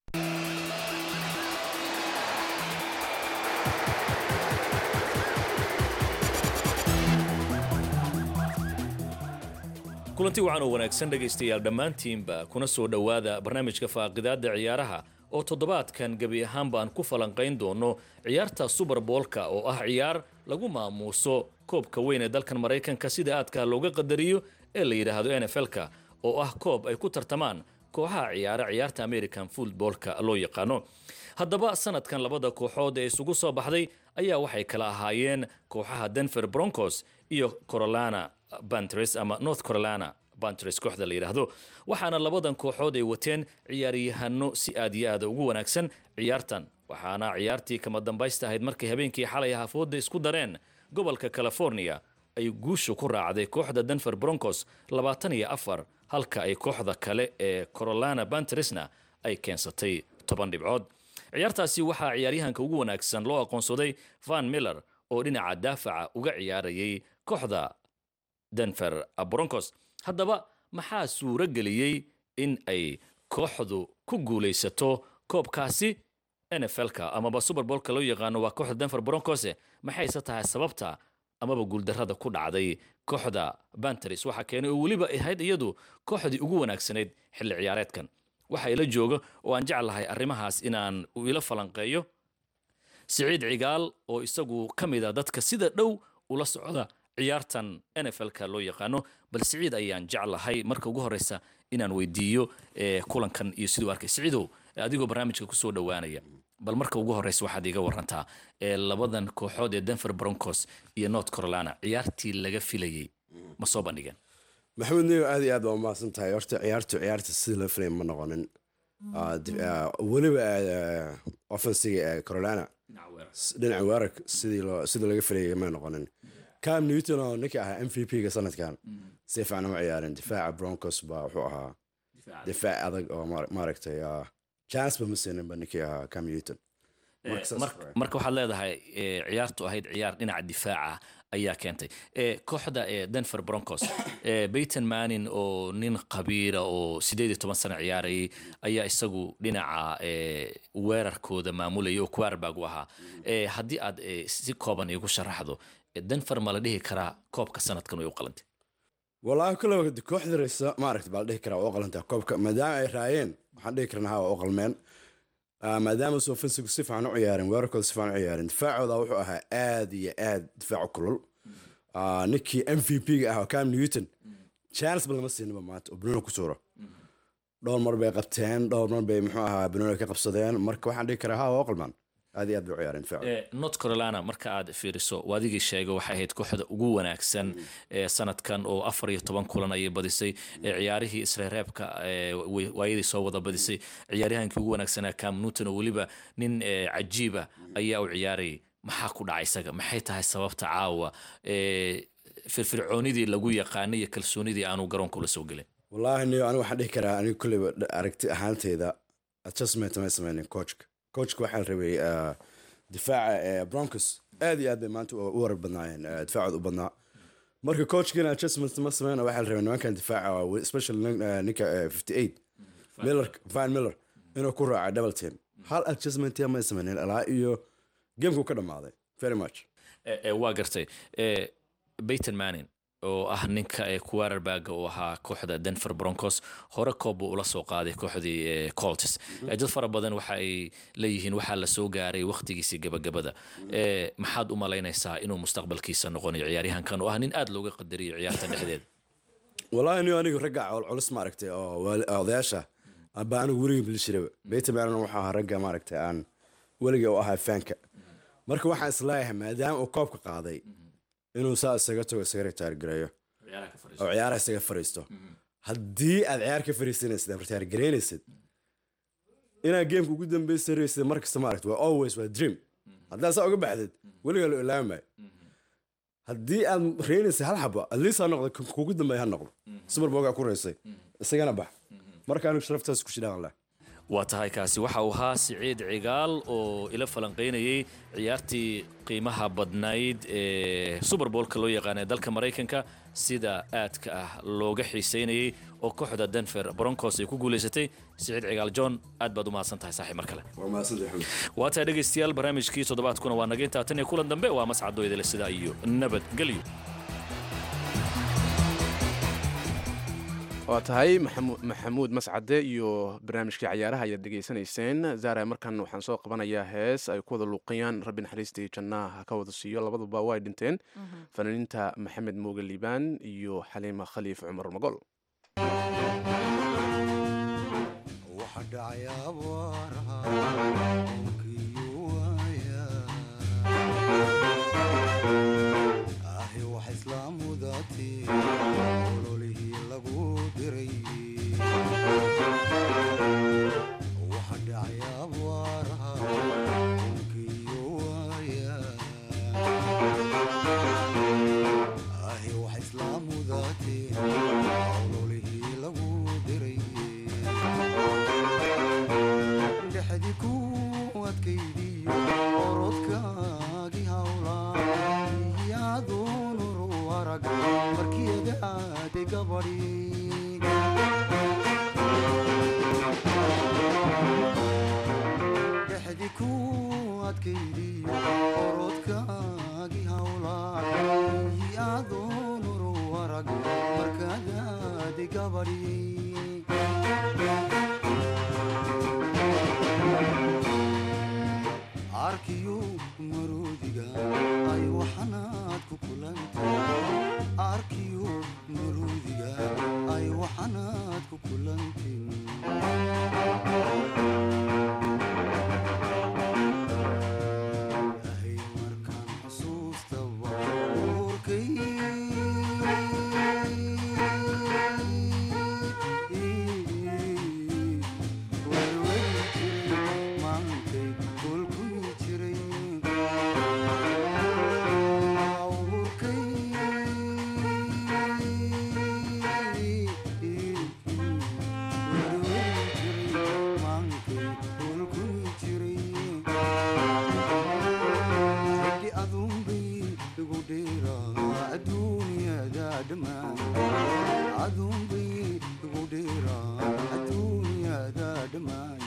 kulanti wacan oo wanaagsan dhegaystayaal dhammaantiinba kuna soo dhowaada barnaamijka faaqidaadda ciyaaraha oo toddobaadkan gebi ahaanba aan ku falanqayn doono ciyaarta suberboolka oo ah ciyaar lagu maamuuso koobka weyn ee dalkan maraykanka sida aadka looga qadariyo ee la yidhaahdo n f l-ka oo ah koob ay ku tartamaan kooxaha ciyaara ciyaarta american footboolka loo yaqaano haddaba sanadkan labada kooxood ee isugu soo baxday ayaa waxay kala ahaayeen kooxaha denver broncos iyo corolana bantres ama north carolina bantres kooxda la yidhaahdo waxaana labadan kooxood ay wateen ciyaaryahano si aad iyo aada ugu wanaagsan ciyaartan waxaana ciyaartii kama dambaysta ahayd markay habeenkii xalay hafooda isku dareen gobolka california ay guusha ku raacday kooxda denver broncos labaatan iyo afar halka ay kooxda kale ee corolana bantresna ay keensatay toban dhibcood ciyaartaasi waxaa ciyaaryahanka ugu wanaagsan loo aqoonsaday van miller oo dhinaca daafaca uga ciyaarayay kooxda denver broncos haddaba maxaa suuro geliyey in ay kooxdu ku guulaysato koobkaasi nfl-ka amaba superbolka loo yaqaano waa kooxda denver broncos maxayse tahay sababta amaba guuldarrada ku dhacday kooxda banteris waxaa keenay oo weliba ahayd iyadu kooxdii ugu wanaagsanayd xilli ciyaareedkan waxa ila jooga oo aan jeclahay arrimahaas inaan ila falanqeeyo siciid cigaal oo isagu ka mid a dadka sida dhow ula socda ciyaartan nfl-ka loo yaqaano bal siciid ayaan jeclahay marka ugu horeysa inaan weydiiyo kulankan iyo siduu arkay siciidow adigoo barnaamijka kusoo dhowaanaya bal marka ugu horeysa waxaad iga warantaa labadan kooxood ee denver broncos iyo north carolina ciyaartii laga filayey ma soo bandhigeen maxamed neyo aad iyo aad baa umahadsan tahay horta ciyaartu ciyaarta sidii loo filaya ma noqonin weliba offensiga ee carolina dhinaca weerarka sidii loo sidii laga filayay ma noqonin cam newton oo ninkii ahaa m v p-ga sanadkan si fiican uma ciyaarin difaaca broncos baa wuxuu ahaa difaac adag oo maaragtay chance ba ma siininba ninkii ahaa cam newton marka waxaad leedahay ciyaartu ahayd ciyaar dhinaca difaaca ayaa keentay kooxda denver broncos bayton manin oo nin qabiira oo sideed iyo toban sano ciyaarayay ayaa isagu dhinaca weerarkooda maamulayay oo quarterback u ahaa haddii aad si kooban iigu sharaxdo denver ma la dhihi karaa koobka sanadkan way u qalantay wallaahi kule kooxda reysa maaragta baa la dhihi karaa waa u qalantaa koobka maadaama ay raayeen waxaan dhihi karnaa ha waa u qalmeen maadaama sofensigu si fiican u ciyaareen weerarkooda si fiican u ciyaareen difaacooda wuxuu ahaa aad iyo aad difaacu kulul ninkii m v p-ga ah oo cam newton chance ba lama siinaba maanta oo banooni ku suuro dhowr mar bay qabteen dhowr mar bay muxuu ahaa banooni ka qabsadeen marka waxaan dhihi karaa ha waa u qalmaan aad iyo aad bay u ciyaareen difaacu north carolina marka aad fiiriso waadigii sheegay waxay ahayd kooxda ugu wanaagsan ee sanadkan oo afar iyo toban kulan ayay badisay ciyaarihii isreereebka waayadii soo wada badisay ciyaaryahankii ugu wanaagsanaa cam newton oo weliba nin cajiiba ayaa u ciyaarayay maxaa ku dhacay isaga maxay tahay sababta caawa firfircoonidii lagu yaqaanay iyo kalsoonidii aanu garoonka ula soo gelin wallaahi niyo anigu waxaan dhihi karaa anigu kulleyba dh- aragti ahaanteyda adjustment may sameynin coachka coachka waxaa la rabay ah, difaaca ee broncos aad iyo aad bay maanta u u warar badnaayeen ah, difaacooda u badnaa marka coachkiina adjustment ma sameyna waxaa la rabay nimankan difaaca waa especially nin- ah, ninka ah, 58 miller van miller inuu ku raaca double team hal adjustment may sameynin ilaa iyo gamekuu ka dhammaaday very much Eh, eh, waa gartay Eh, Peyton Manning oo ah ninka ee quarterback uu ahaa kooxda Denver Broncos hore koob buu ula soo qaaday kooxdii eh, Colts Eh, dad fara badan waxa ay leeyihiin waxaa la soo gaaray waqtigiisii gabagabada Eh, maxaad u malaynaysaa inuu mustaqbalkiisa noqonayo ciyaaryahankan oo ah nin aad looga qadariyo ciyaarta dhexdeeda wallaahi niyo anigu ragga col- culus maaragtay oo waali- odayaasha aba anigu weligay bilishiraba beyta maanan waxaa ahaa ragga maaragtay aan weligay u ahaa faanka marka waxaan isleeyahay maadaama uu koobka qaaday inuu saa isaga tago isaga ritaar gareeyo oo ciyaaraha isaga fariisto haddii aad ciyaar ka fariisanaysid ama ritaar gareynaysid inaad geemka ugu dambeysa raysid markasta maaragta waa always waa dream haddaad saa uga baxdid weligaa la ilaami maayo haddii aad reynaysa hal xabo at least ha noqdo kan kugu dambeeya ha noqdo super bowl ku raysay isagana bax marka anigu sharaftaas ku shidhaan leh waa tahay kaasi waxa uu ahaa siciid cigaal oo ila falanqaynayay ciyaartii qiimaha badnayd ee super bowlka loo yaqaana ee dalka maraykanka sida aadka ah looga xiiseynayay oo kooxda denver broncos ay ku guulaysatay siciid cigaal john aad baad u mahadsan tahay saaxiib mar kale waa mahadsantahay waa tahay dhegaystayaal barnaamijkii toddobaadkuna waa naga intaa tan iyo kulan dambe waa mascado idile sidaa iyo nabadgelyo waa tahay maxamu- maxamuud mascade iyo barnaamijkii cayaaraha ayaad dhegaysanayseen zaara markan waxaan soo qabanayaa hees ay ku wada luuqayaan rabbi naxariistii jannaha ha ka wada siiyo labaduba way dhinteen fanaaniinta maxamed mooge liibaan iyo xaliima khaliif cumar magol waxa dhacay abaaraha dhulkiiyo waaya ahi wax islaamudaati ololihii lagu diray waxa dhacay abaaraha dhulkiiyo waaya ahi wax islaamudaati ololihii lagu diray dhexdi ku adkaydiyo orodkaagii hawlaa iyadoonuru arag markiyada aaday gabadhi dhexdi ku adkaydiyo orodkaagii hawlaa iyadoonuru arag markaad aaday gabadhi arkiyo maroodiga ay waxanaad ku kulantay arkiyo maroodiga ay waxanaad ku kulantin Ilaahay markaan xusuustaba uurkay maantay kulkumi jiray uurkay maantay kulkumi jiray xidhi aduunbay igu dheeraa adduunyada dhammaan aduunbay igu dheeraa adduunyada dhammaan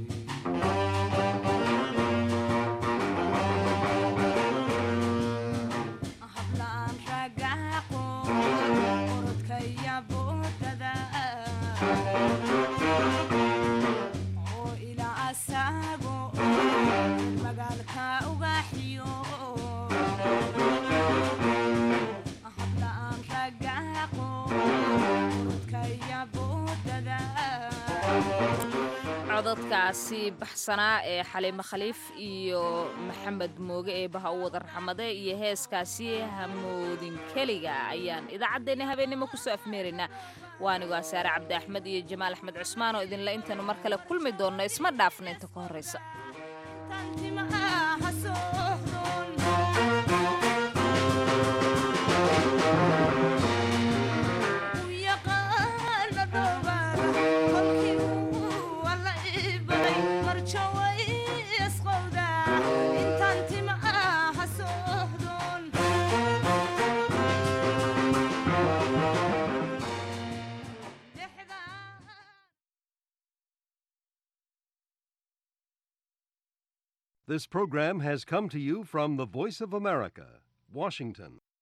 hablaan ragaaqo orodkaya boodada oo ilaa asaago magaalka ugaxiyo hablaan ragaaqo orodkaya boodada codadkaasi baxsanaa ee xaliimo khaliif iyo maxamed mooge eebaha u wada raxmade iyo heeskaasi hamoodin keliga ayaan idaacaddeenna habeennimo kusoo afmeeraynaa waanigoo asaare cabdi axmed iyo jamaal axmed cusmaan oo idinle intaanu mar kale kulmi doonno isma dhaafna inta ka horraysa timaha soo This program has come to you from the Voice of America, Washington.